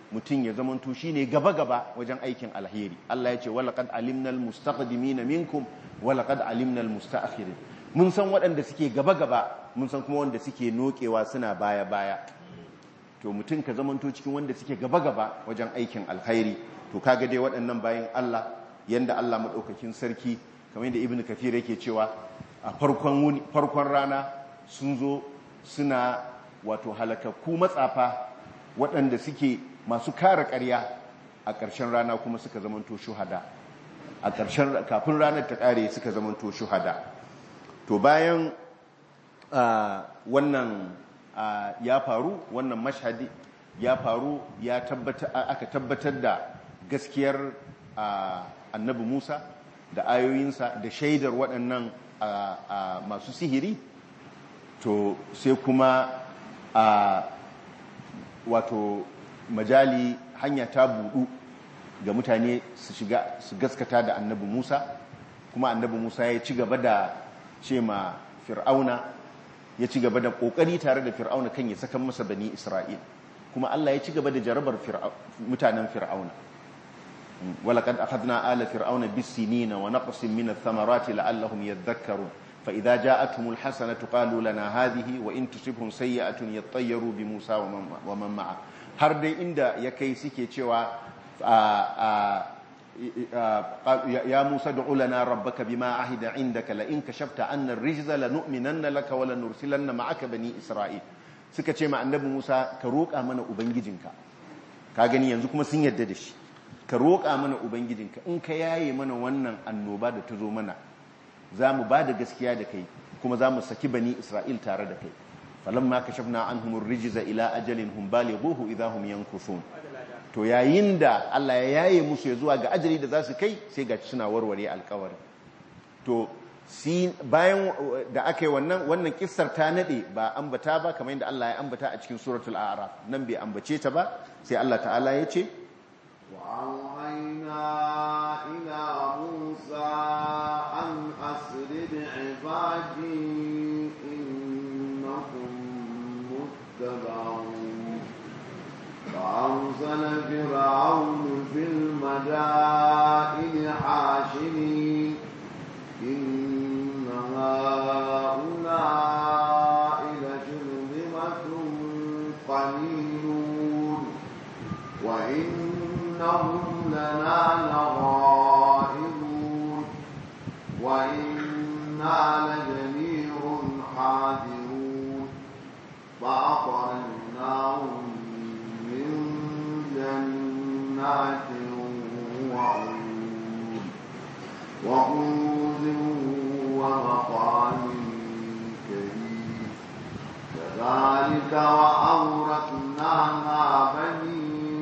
mutum ya zamanto shine gaba-gaba wajen aikin alheri Allah ya ce walaqad alimnal mustaqdimina minkum walaqad alimnal mustaakhirin mun san waɗanda suke gaba-gaba mun san kuma wanda suke nokewa suna baya-baya to mutum ka zamanto cikin wanda suke gaba-gaba wajen aikin alkhairi to kaga dai waɗannan bayan Allah yanda Allah madaukakin sarki kamar yadda ibnu kafir yake cewa a farkon farkon rana sun zo suna wato halakakku matsafa waɗanda suke masu kare ƙarya a ƙarshen rana kuma suka zamanto shuhada a ƙarshen kafin ranar ta ƙare suka zamanto shuhada to bayan wannan ya faru wannan mashhadi ya faru ya aka tabbatar da gaskiyar annabi Musa da ayoyinsa da shaidar waɗannan masu sihiri to sai kuma a wato majali hanya ta buɗu ga mutane su shiga su gaskata da annabi Musa kuma annabi Musa ya ci gaba da ce ma fir'auna ya ci gaba da kokari tare da fir'auna kan ya saka masa bani Isra'il kuma Allah ya ci gaba da jarabar mutanen fir'auna walaqad akhadna ala fir'auna bis-sinina wa naqsin min ath-thamarati la'allahum yadhakkarun fa idza ja'atuhumul hasanatu qalu lana hadhihi wa in tusibhum sayyi'atun yattayyaru bi Musa wa man ma'a har dai inda ya kai suke cewa ya Musa du'u lana rabbaka bima ahida indaka la in kashafta anna ar-rijza lanu'minanna laka wa lanursilanna ma'aka bani Isra'il suka ce ma annabi Musa ka roƙa mana ubangijinka ka gani yanzu kuma sun yarda da shi ka roƙa mana ubangijinka in ka yaye mana wannan annoba da ta zo mana za mu ba da gaskiya da kai kuma za mu saki bani Isra'il tare da kai falamma kashafna anhum ar-rijza ila ajalin hum balighuhu idha hum yankuthun to yayin da Allah ya yaye musu ya zuwa ga ajali da za su kai sai ga suna warware alkawari to si bayan da aka yi wannan wannan kissar ta nade ba ambata ba kamar yadda Allah ya ambata a cikin suratul a'raf nan bai ambace ta ba sai Allah ta'ala ya ce وأوحينا إلى موسى أن أسر بعبادي إنكم متبعون فأرسل فرعون في المدائن حاشرين إن هؤلاء لشرذمة قليلون وإنهم لنا لغائبون وإنا لجميع حاذرون فأخرجناهم من جنات وعيون وكنوز ومقام كريم كذلك وأورثناها بني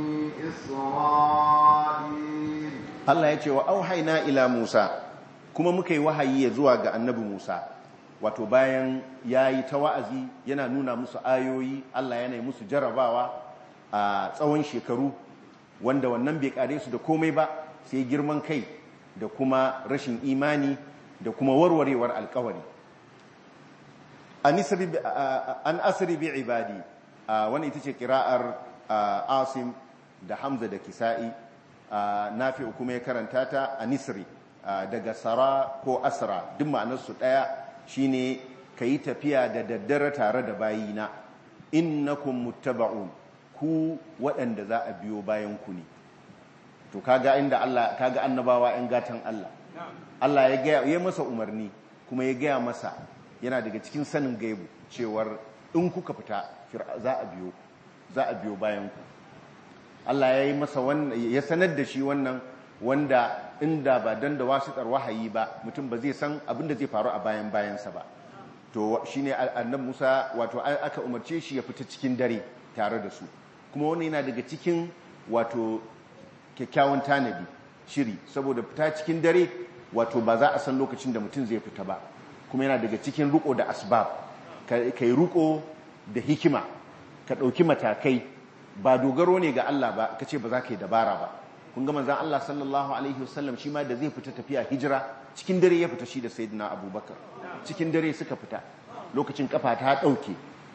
إسرائيل Allah ya ce wa auhaina ila Musa kuma muka yi wahayi ya zuwa ga annabi Musa wato bayan ya yi ta wa'azi yana nuna musu ayoyi Allah yana yi musu jarabawa a tsawon shekaru wanda wannan bai kare su da komai ba sai girman kai da kuma rashin imani da kuma warwarewar alkawari an asiri bi ibadi wani ita ce kira'ar asim da hamza da kisa'i nafi kuma ya karanta ta a nisri daga sara ko asra duk ma'anarsu ɗaya shine ka yi tafiya da daddare tare da bayina innakum muttaba'un ku waɗanda za a biyo bayan ku ne to kaga inda Allah kaga annabawa ‘yan gatan Allah Allah ya gaya ya masa umarni kuma ya gaya masa yana daga cikin sanin gaibu cewar in kuka fita za a biyo za a biyo bayan ku Allah ya yi masa wannan ya sanar da shi wannan wanda inda ba dan da wasitar wahayi ba mutum ba zai san abin da zai faru a bayan bayansa ba to shine annabi Musa wato aka umarce shi ya fita cikin dare tare da su kuma wannan yana daga cikin wato kyakkyawan tanadi shiri saboda fita cikin dare wato ba za a san lokacin da mutum zai fita ba kuma yana daga cikin ruko da asbab kai ruko da hikima ka ɗauki matakai ba dogaro ne ga Allah ba ka ce ba za ka yi dabara ba kun ga manzan Allah sallallahu alaihi wasallam shi ma da zai fita tafiya hijira cikin dare ya fita shi da sayyidina abubakar cikin dare suka fita lokacin kafa ta ɗauke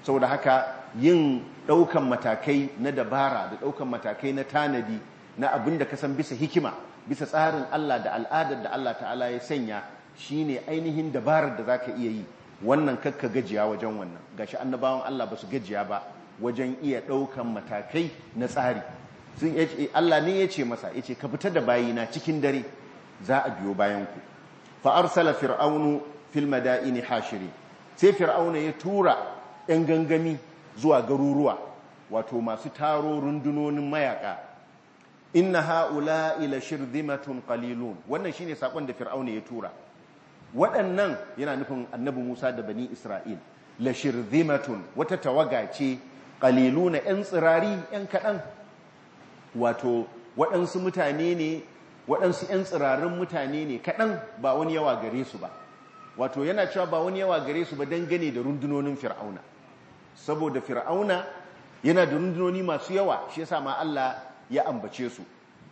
saboda haka yin ɗaukan matakai na dabara da ɗaukan matakai na tanadi na abin da ka san bisa hikima bisa tsarin Allah da al'adar da Allah ta'ala ya sanya shine ainihin dabarar da zaka iya yi wannan kakka gajiya wajen wannan gashi annabawan Allah ba su gajiya ba wajen iya ɗaukan matakai na tsari sun yace Allah ne ya ce masa ya ce ka fita da bayina cikin dare za a biyo bayan ku fa arsala fir'aunu fil madaini hashiri sai fir'auna ya tura yan gangami zuwa garuruwa wato masu taro rundunonin mayaka inna haula ila shirzimatun qalilun wannan shine sakon da fir'auna ya tura waɗannan yana nufin annabi Musa da bani Isra'il la shirzimatun wata tawaga ce qaliluna yan tsirari yan kaɗan wato waɗansu mutane ne waɗansu yan tsirarin mutane ne kaɗan ba wani yawa gare su ba wato yana cewa ba wani yawa gare su ba dangane da rundunonin fir'auna saboda fir'auna yana da rundunoni masu yawa shi yasa ma Allah ya ambace su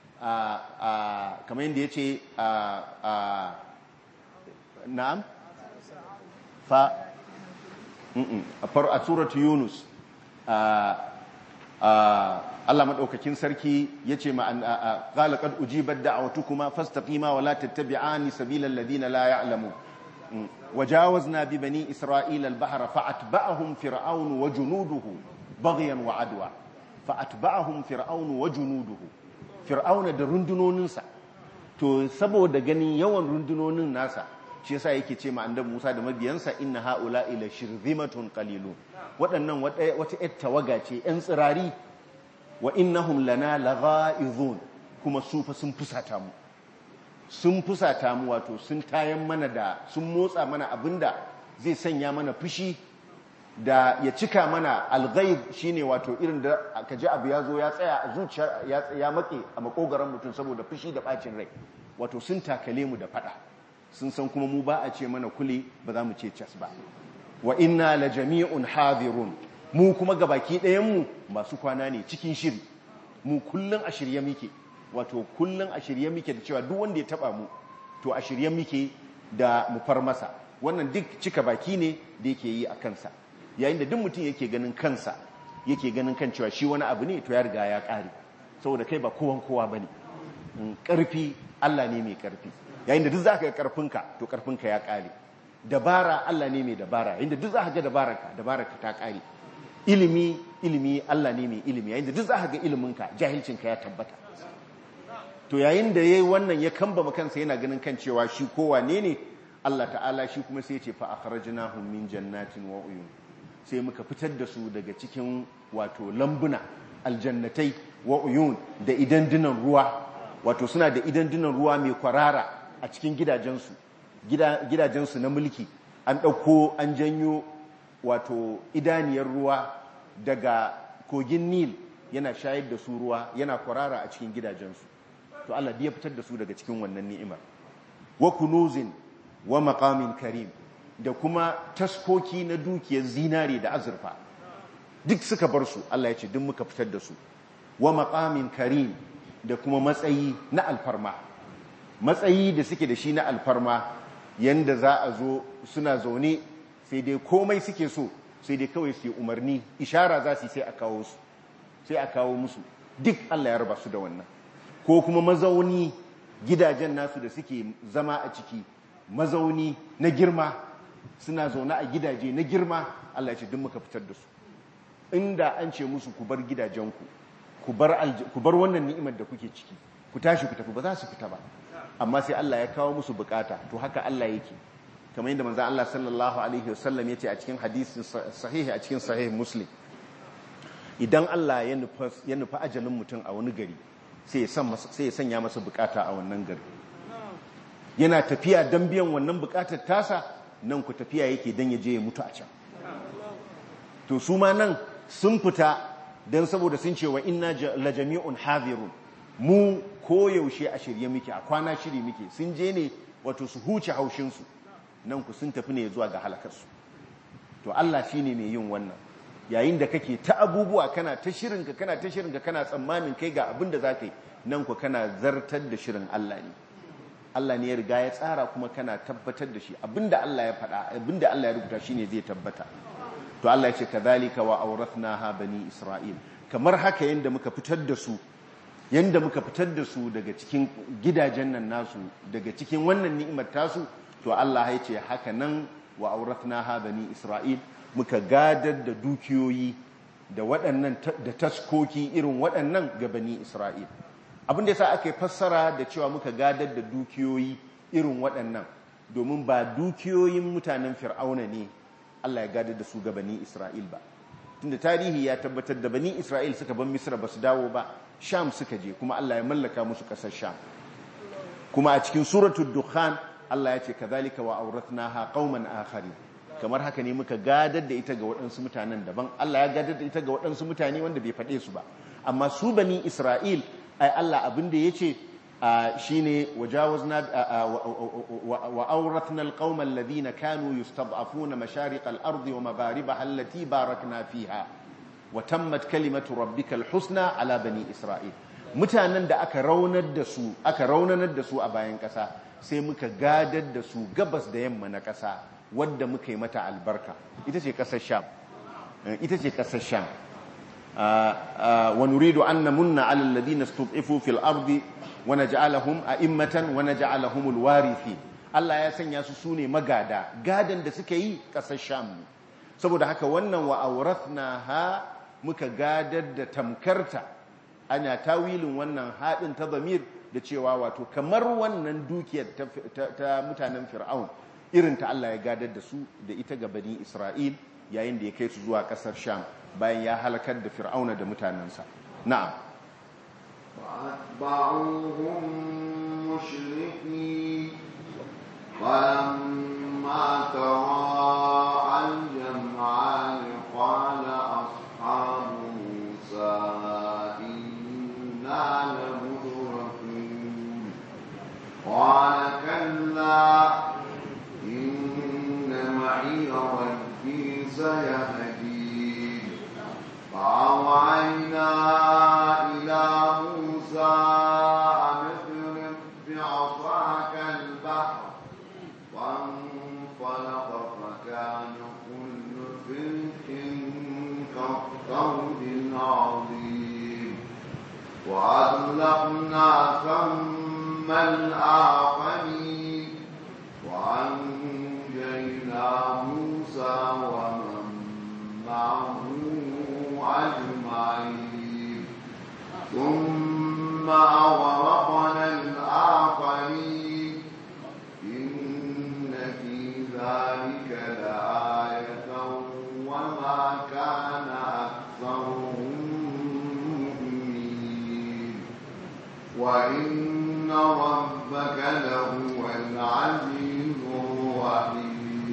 kamar yadda ya ce na'am fa a suratu yunus Allah maɗaukakin sarki ya ce ƙalaƙar ujibar da'awatu kuma fastaƙima wa la tattabi'ani sabilan ladina la ya'lamu وجاوزنا ببني إسرائيل البحر فأتبعهم فرعون وجنوده بغيا وعدوى فأتبعهم فرعون وجنوده فرعون da rundunoninsa to saboda ganin yawan rundunonin nasa shi yasa yake ce ma annabi Musa da mabiyansa inna haula ila shirzimatun qalilun waɗannan wata ƴar tawaga ce ƴan tsirari wa innahum lana laghaizun kuma su fa sun fusata mu sun fusata mu wato sun tayan mana da sun motsa mana abinda zai sanya mana fushi da ya cika mana alghaib shine wato irin da ka ji abu ya zo ya tsaya a zuciya ya make a makogaran mutum saboda fushi da bacin rai wato sun takale mu da fada sun san kuma mu ba a ce mana kule ba za mu ce cas ba wa inna la jami'un hadirun mu kuma gabaki ɗayan mu masu kwana ne cikin shiri mu kullun a shirye muke wato kullum a shirye muke da cewa duk wanda ya taba mu to a shirye muke da mu far masa wannan duk cika baki ne da yake yi a kansa yayin da duk mutum yake ganin kansa yake ganin kan cewa shi wani abu ne to ya riga ya kare saboda kai ba kowan kowa bane karfi Allah ne mai karfi yayin da duk zaka ga karfinka to karfinka ya kare dabara Allah ne mai dabara yayin da duk zaka ga dabararka dabararka ta kare ilimi ilimi Allah ne mai ilimi yayin da duk zaka ga iliminka jahilcinka ya tabbata to yayin da yayi wannan ya kamba kansa yana ganin kan cewa shi kowa ne ne Allah ta'ala shi kuma sai ya ce fa akhrajnahum min jannatin wa uyun sai muka fitar da su daga cikin wato lambuna aljannatai wa uyun da idandunan ruwa wato suna da idandunan ruwa mai kwarara a cikin gidajensu gidajensu na mulki an ɗauko an janyo wato idaniyar ruwa daga kogin nil yana shayar da su ruwa yana kwarara a cikin gidajensu to Allah ya fitar da su daga cikin wannan ni'imar wa kunuzin wa maqamin karim da kuma taskoki na dukiyar zinare da azurfa duk suka bar su Allah ya ce duk muka fitar da su wa maqamin karim da kuma matsayi na alfarma matsayi da suke da shi na alfarma yanda za a zo suna zaune sai dai komai suke so sai dai kawai su yi umarni ishara za su sai a kawo su sai a kawo musu duk Allah ya raba su da wannan ko kuma mazauni gidajen nasu da suke zama a ciki mazauni na girma suna zaune a gidaje na girma Allah ya ce duk muka fitar da su inda an ce musu ku bar gidajenku ku bar wannan ni'imar da kuke ciki ku tashi ku tafi ba za su fita ba amma sai Allah ya kawo musu bukata to haka Allah yake kamar yadda manzon Allah sallallahu alaihi wasallam yace a cikin hadisin sahihi a cikin sahih muslim idan Allah ya nufa ya nufa ajalin mutum a wani gari sai ya sanya masa bukata a wannan gari yana tafiya don biyan wannan bukatar tasa nan ku tafiya yake don ya je ya mutu a can to su ma nan sun fita don saboda sun ce wa inna la jami'un hadirun mu koyaushe a shirye muke a kwana shiri muke sun je ne wato su huce haushinsu nan ku sun tafi ne zuwa ga halakarsu to Allah shine mai yin wannan yayin da kake ta abubuwa kana ta shirinka kana ta shirinka kana tsammanin kai ga abin da za ka yi nan ku kana zartar da shirin Allah ne Allah ne ya riga ya tsara kuma kana tabbatar da shi abinda Allah ya faɗa abinda Allah ya rubuta shine zai tabbata to Allah ya ce kadhalika wa awrathnaha bani isra'il kamar haka yanda muka fitar da su yanda muka fitar da su daga cikin gidajen nan nasu daga cikin wannan ni'imar tasu to Allah ya ce haka nan wa awrathnaha bani isra'il muka gadar da dukiyoyi da waɗannan da taskoki irin waɗannan ga bani isra'il abin da yasa aka yi fassara da cewa muka gadar da dukiyoyi irin waɗannan domin ba dukiyoyin mutanen fir'auna ne Allah ya gadar da su ga bani isra'il ba tunda tarihi ya tabbatar da bani isra'il suka ban misra ba su dawo ba sham suka je kuma Allah ya mallaka musu ƙasar sham kuma a cikin suratul dukhan Allah ya ce kadhalika wa awrathnaha qauman akharin kamar haka ne muka gadar da ita ga waɗansu mutanen daban Allah ya gadar da ita ga waɗansu mutane wanda bai faɗe su ba amma su bani Isra'il ai Allah abin da yace shine wajawazna wa awrathna alqauma alladhina kanu yustad'afuna mashariq al-ardi wa magharibaha allati barakna fiha wa tammat kalimatu rabbika al-husna ala bani Isra'il mutanen da aka raunar da su aka raunanar da su a bayan ƙasa sai muka gadar da su gabas da yamma na ƙasa wadda muka yi mata albarka ita ce ƙasar sham ita ce ƙasar sham wa nuridu an namunna ala alladhina istud'ifu fil ardi wa naj'alahum a'immatan wa naj'alahum alwarithi Allah ya sanya su sune magada gadan da suka yi ƙasar sham saboda haka wannan wa awrathnaha muka gadar da tamkarta ana tawilin wannan haɗin ta zamir da cewa wato kamar wannan dukiyar ta mutanen fir'aun irin ta Allah ya gadar da su da ita ga bani Isra'il yayin da ya kai su zuwa ƙasar Sham bayan ya halakar da Fir'auna da mutanensa. Na'am. فأتبعوهم مشرقين فلما تراءى الجمعان قال أصحاب موسى إنا لمدركون قال كلا إن معي ربي سيهدين فأوعينا إلى موسى أن اضرب بعصاك البحر فانطلق فكان كل فرق كالطود العظيم وأطلقنا ثم الآخرين وأنجينا موسى ومن معه أجمعين ثم أغرقنا الآخرين إن في ذلك لآية وما كان أكثرهم مؤمنين وإن ربك لهو العزيز الرحيم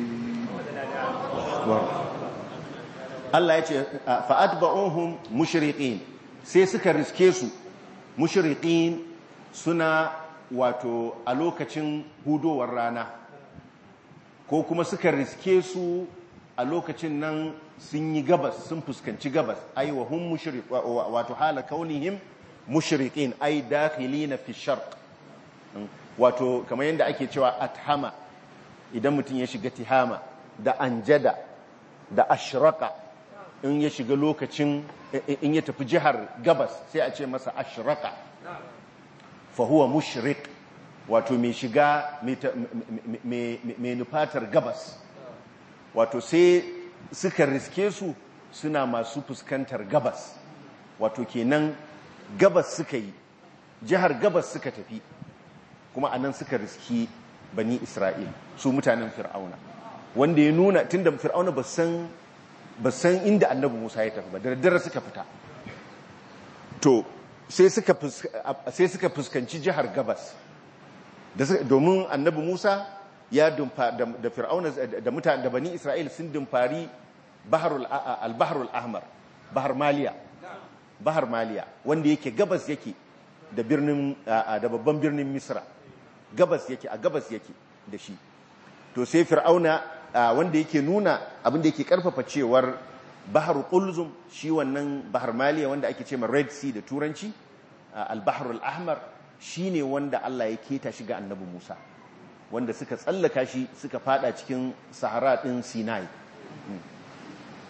Allah ya ce fa'atba'uhum mushriqin sai suka riske su mushriqin suna wato a lokacin hudowar rana ko kuma suka riske su a lokacin nan sun yi gabas sun fuskanci gabas ai wa hum mushriq wato hala kaunihim mushriqin ai dakhilina fi sharq wato kamar yadda ake cewa athama idan mutum ya shiga tihama da anjada da ashraka in ya shiga lokacin in ya tafi jihar gabas sai a ce masa ashraka fa huwa mushriq wato mai shiga mai nufatar gabas wato sai suka riske su suna masu fuskantar gabas wato kenan gabas suka yi jihar gabas suka tafi kuma anan suka riski bani isra'il su mutanen fir'auna wanda ya nuna tunda fir'auna ba san ba san inda annabi musa ya tafi ba da daddare suka fita to sai suka fuskanci jihar gabas domin annabi musa ya dumfa da fir'auna da mutane da bani isra'il sun dumfari al-baharul ahmar bahar maliya bahar maliya wanda yake gabas yake da birnin da babban birnin misra gabas yake a gabas yake da shi to sai fir'auna wanda yake nuna abinda yake karfafa cewar bahar qulzum shi wannan bahar maliya wanda ake cewa red sea da turanci al-bahr al-ahmar shine wanda Allah ya keta shi ga annabi Musa wanda suka tsallaka shi suka fada cikin sahara din Sinai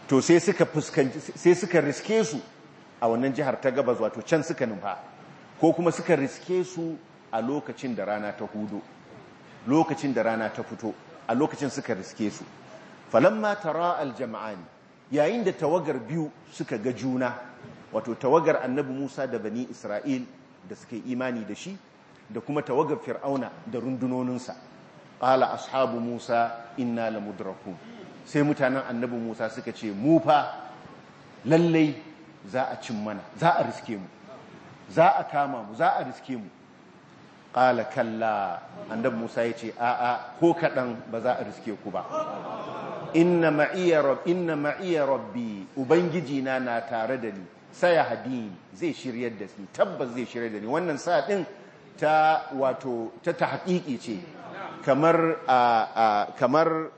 to sai suka fuskanci sai suka riske su a wannan jihar ta gabas wato can suka nufa ko kuma suka riske su a lokacin da rana ta hudu lokacin da rana ta fito a lokacin suka riske su falamma tara aljama'ani yayin da tawagar biyu suka ga juna wato tawagar annabi Musa da bani Isra'il da suka imani da shi da kuma tawagar fir'auna da rundunoninsa qala ashabu Musa inna lamudrakun sai mutanen annabi Musa suka ce mu fa lallai za a cin mana za a riske mu za a kama mu za a riske mu qala kalla annabi Musa ya ce a'a ko kadan ba za a riske ku ba inna ma'iya rabbi inna ma'iya rabbi ubangiji na na tare da ni saya hadin zai shiryar da ni tabbas zai shiryar da ni wannan sa din ta wato ta tahqiqi ce kamar kamar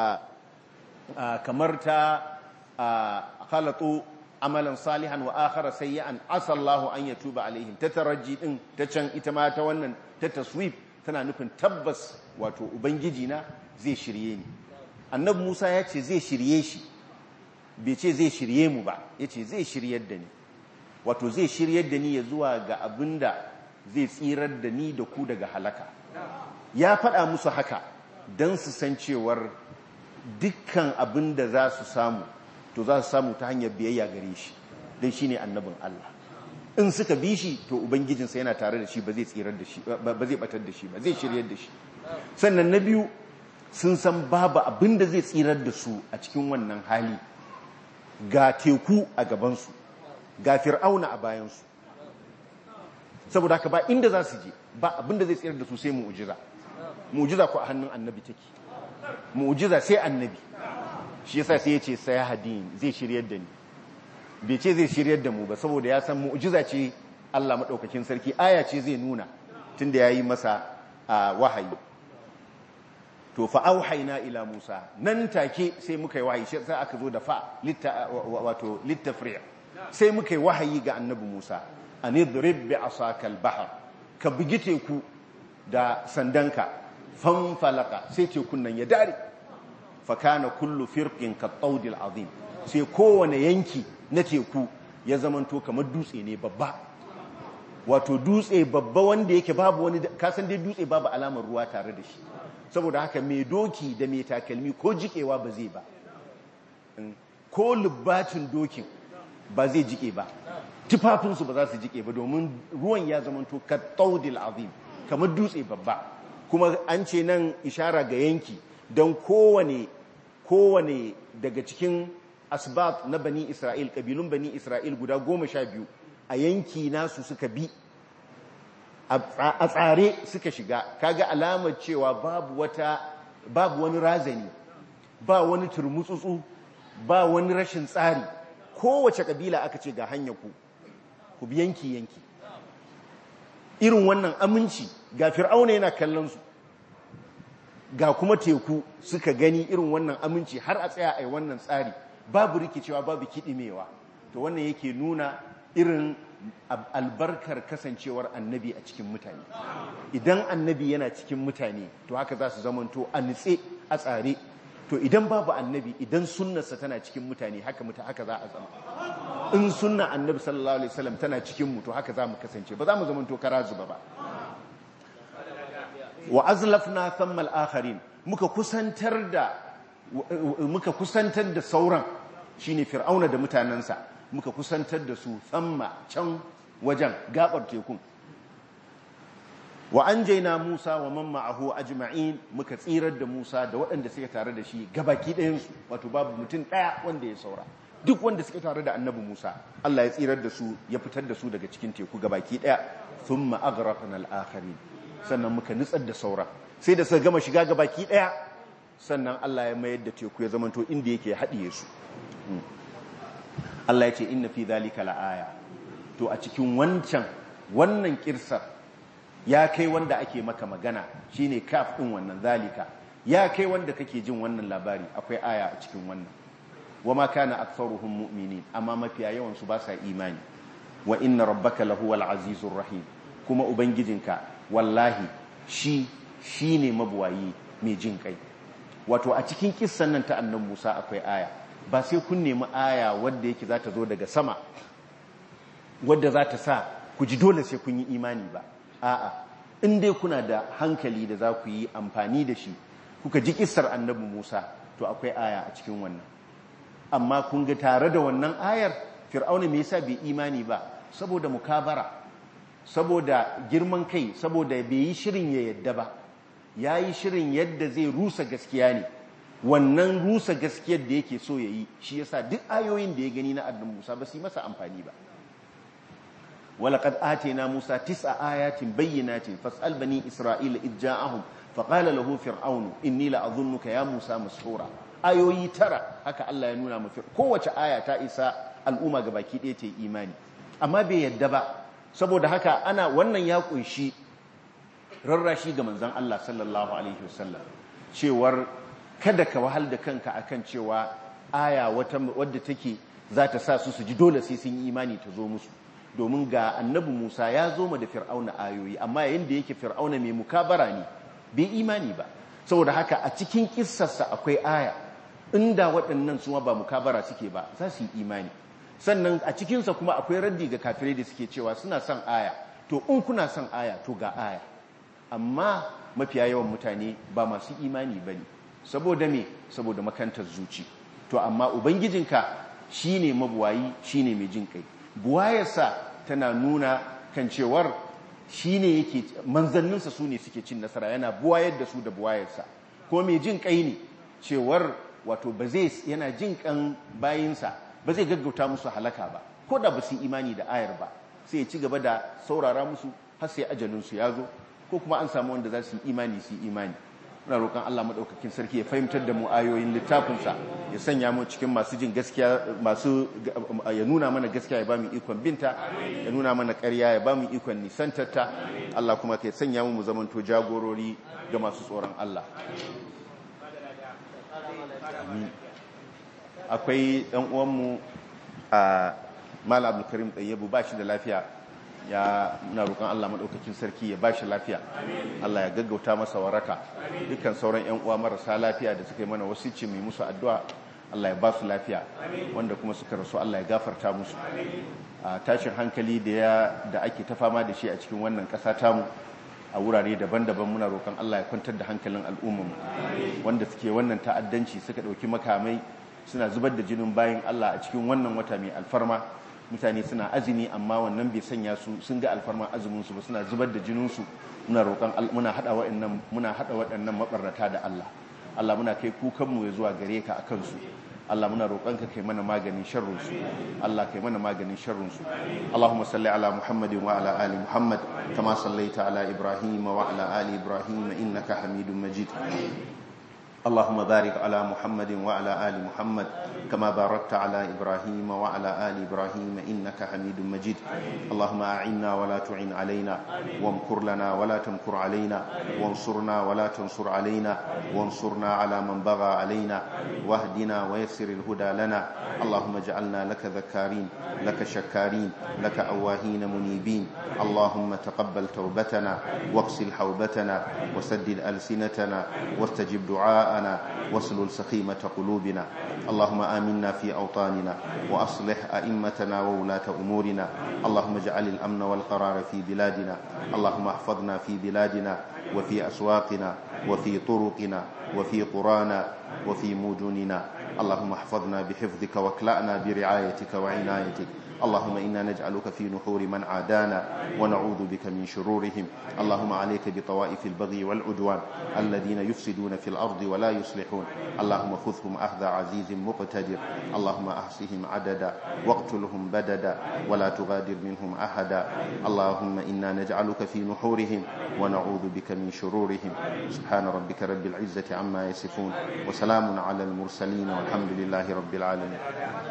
kamar ta khalatu amalan salihan wa akhara sayyi'an asallahu an yatuba alaihim ta taraji din ta can ita ma ta wannan ta taswif tana nufin tabbas wato ubangiji na zai shirye ni annabi Musa ya ce zai shirye shi bai ce zai shirye mu ba ya ce zai shiryar da ni wato zai shiryar da ni ya zuwa ga abinda zai tsirar da ni da ku daga halaka ya faɗa musu haka don su san cewar dukkan abin da za su samu to za su samu ta hanyar biyayya gare shi don shi ne annabin Allah in suka bi shi to ubangijinsa yana tare da shi ba zai tsirar da shi ba zai batar da shi ba zai shiryar da shi sannan na biyu sun san babu abin da zai tsirar da su a cikin wannan hali ga teku a gabansu ga fir'auna a bayansu saboda haka ba inda za su je ba abin da zai tsirar da su sai mu'ujiza mu'ujiza ko a hannun annabi take mu'ujiza sai annabi shi yasa sai ya ce sai hadin zai shiryar da ni bai ce zai shiryar da mu ba saboda ya san mu'ujiza ce Allah madaukakin sarki aya ce zai nuna tunda yayi masa wahayi to fa auhayna ila Musa nan take sai muka yi wahayi sai aka zo da fa wato littafri' sai muka yi wahayi ga annabi Musa anidrib bi asaka al-bahr ka bugi teku da sandanka fanfalaka sai tekun nan ya dare fa kana kullu firqin ka tawdil azim sai kowane yanki na teku ya zamanto kamar dutse ne babba wato dutse babba wanda yake babu wani kasan dai dutse babu alamar ruwa tare da shi saboda haka mai doki da mai takalmi ko jikewa ba zai ba ko lubbacin dokin ba zai jike ba tufafinsu ba za su jike ba domin ruwan ya zamanto ka taudil azim kamar dutse babba kuma an ce nan ishara ga yanki don kowane kowane daga cikin asbab na bani isra'il kabilun bani isra'il guda goma sha biyu a yanki nasu suka bi a tsare suka shiga kaga alamar cewa babu wata babu wani razani ba wani turmutsutsu ba wani rashin tsari kowace kabila aka ce ga hanyar ku ku bi yanki yanki irin wannan aminci ga fir'auna yana kallon su ga kuma teku suka gani irin wannan aminci har a tsaya a wannan tsari babu rikicewa babu kidimewa to wannan yake nuna irin albarkar kasancewar annabi a cikin mutane idan annabi yana cikin mutane to haka za su zamanto a nitse a tsare to idan babu annabi idan sunnarsa tana cikin mutane haka muta haka za a zama in sunna annabi sallallahu alaihi wasallam tana cikin mu to haka za mu kasance ba za mu zamanto kara zuba ba wa azlafna thamma al-akharin muka kusantar da muka kusantar da sauran shine fir'auna da mutanansa muka kusantar da su tsamma can wajen gabar tekun wa an jaina Musa wa man ma'ahu ajma'in muka tsirar da Musa da waɗanda suka tare da shi gabaki ɗayansu wato babu mutum ɗaya wanda ya saura duk wanda suka tare da annabi Musa Allah ya tsirar da su ya fitar da su daga cikin teku gabaki ɗaya thumma aghraqna al-akharin sannan muka nutsar da saura sai da suka gama shiga gabaki ɗaya sannan Allah ya mayar da teku ya zamanto inda yake haɗiye su Allah ya ce inna fi dhalika la'aya to a cikin wancan wannan kirsar ya kai wanda ake maka magana shine kaf din wannan zalika ya kai wanda kake jin wannan labari akwai aya a cikin wannan wama kana aktharuhum mu'minin amma mafiya yawan su ba sa imani wa inna rabbaka lahuwal azizur rahim kuma ubangijinka wallahi shi shine mabuwayi mai jin kai wato a cikin kissan nan ta annan Musa akwai aya ba sai kun nemi aya wadda yake za ta zo daga sama wadda za ta sa ku ji dole sai kun yi imani ba a'a in dai kuna da hankali da za ku yi amfani da shi kuka ji kissar annabi Musa to akwai aya a cikin wannan amma kun ga tare da wannan ayar fir'auna me yasa bai imani ba saboda mukabara saboda girman kai saboda bai yi shirin ya yadda ba yayi shirin yadda zai rusa gaskiya ne wannan rusa gaskiyar da yake so ya yi shi yasa duk ayoyin da ya gani na annabi Musa ba su yi masa amfani ba ولقد آتينا موسى تسع آيات بينات فاسأل بني إسرائيل إذ جاءهم فقال له فرعون إني لأظنك يا موسى مسحورا ayoyi tara haka Allah ya nuna mafi kowace aya ta isa al'umma ga baki ɗaya ta imani amma bai yadda ba saboda haka ana wannan ya kunshi rarrashi ga manzon Allah sallallahu alaihi wasallam cewar kada ka wahal da kanka akan cewa aya wata wadda take za ta sa su su ji dole sai sun yi imani ta zo musu domin ga annabi Musa ya zo ma da fir'auna ayoyi amma yayin da yake fir'auna mai mukabara ne bai imani ba saboda haka a cikin kissarsa akwai aya inda waɗannan su ba mukabara suke ba za su yi imani sannan a cikinsa kuma akwai raddi ga kafirai da suke cewa suna son aya to in kuna son aya to ga aya amma mafiya yawan mutane ba masu imani ba ne saboda me saboda makantar zuci to amma ubangijinka shine mabuwayi shine mai jin kai buwayarsa tana nuna kan cewar shi ne yake manzanninsa su ne suke cin nasara yana buwayar da su da buwayarsa ko mai jin kai ne cewar wato ba zai yana jin kan bayinsa ba zai gaggauta musu halaka ba ko da ba su imani da ayar ba sai ya ci gaba da saurara musu har sai ajalinsu ya zo ko kuma an samu wanda za su yi imani su yi imani muna roƙon Allah maɗaukakin sarki ya fahimtar da mu ayoyin littafinsa ya sanya mu cikin masu jin gaskiya masu ya nuna mana gaskiya ya ba mu ikon binta ya nuna mana ƙarya ya ba mu ikon nisantarta Allah kuma ka sanya mu mu zamanto jagorori ga masu tsoron Allah akwai ɗan uwanmu a Malam Abdulkarim Tayyibu ba shi da lafiya ya muna roƙon Allah maɗaukakin sarki ya bashi lafiya Allah ya gaggauta masa waraka dukkan sauran ƴan uwa marasa lafiya da suka yi mana wasici mai musu addu'a Allah ya ba su lafiya wanda kuma suka rasu Allah ya gafarta musu a tashin hankali da ya da ake ta fama da shi a cikin wannan ƙasa tamu a wurare daban-daban muna roƙon Allah ya kwantar da hankalin al'ummar wanda suke wannan ta'addanci suka ɗauki makamai suna zubar da jinin bayan Allah a cikin wannan wata mai alfarma mutane suna azumi amma wannan bai sanya su sun ga alfarman azuminsu ba suna zubar da jininsu muna roƙon muna hada waɗannan muna hada waɗannan mabarnata da Allah Allah muna kai kukanmu ya zuwa gare ka akan su Allah muna roƙon ka kai mana maganin sharrin su Allah kai mana maganin sharrin su Allahumma salli ala Muhammadin wa ala ali Muhammad kama sallaita ala Ibrahim wa ala ali Ibrahim innaka Hamidum Majid اللهم بارك على محمد وعلى آل محمد كما باركت على إبراهيم وعلى آل إبراهيم إنك حميد مجيد اللهم أعنا ولا تعن علينا وامكر لنا ولا تمكر علينا وانصرنا ولا تنصر علينا وانصرنا على من بغى علينا واهدنا ويسر الهدى لنا اللهم اجعلنا لك ذكارين لك شكارين لك أواهين منيبين اللهم تقبل توبتنا واغسل حوبتنا وسدد ألسنتنا واستجب دعاءنا واسلل سخيمة قلوبنا اللهم آمنا في أوطاننا وأصلح أئمتنا وولاة أمورنا اللهم اجعل الأمن والقرار في بلادنا اللهم احفظنا في بلادنا وفي أسواقنا وفي طرقنا وفي قرانا وفي مدننا اللهم احفظنا بحفظك واكلأنا برعايتك وعنايتك اللهم إنا نجعلك في نحور من عادانا ونعوذ بك من شرورهم اللهم عليك بطوائف البغي والعدوان الذين يفسدون في الأرض ولا يصلحون اللهم خذهم أخذ عزيز مقتدر اللهم أحصهم عددا واقتلهم بددا ولا تغادر منهم أحدا اللهم إنا نجعلك في نحورهم ونعوذ بك من شرورهم سبحان ربك رب العزة عما يصفون وسلام على المرسلين والحمد لله رب العالمين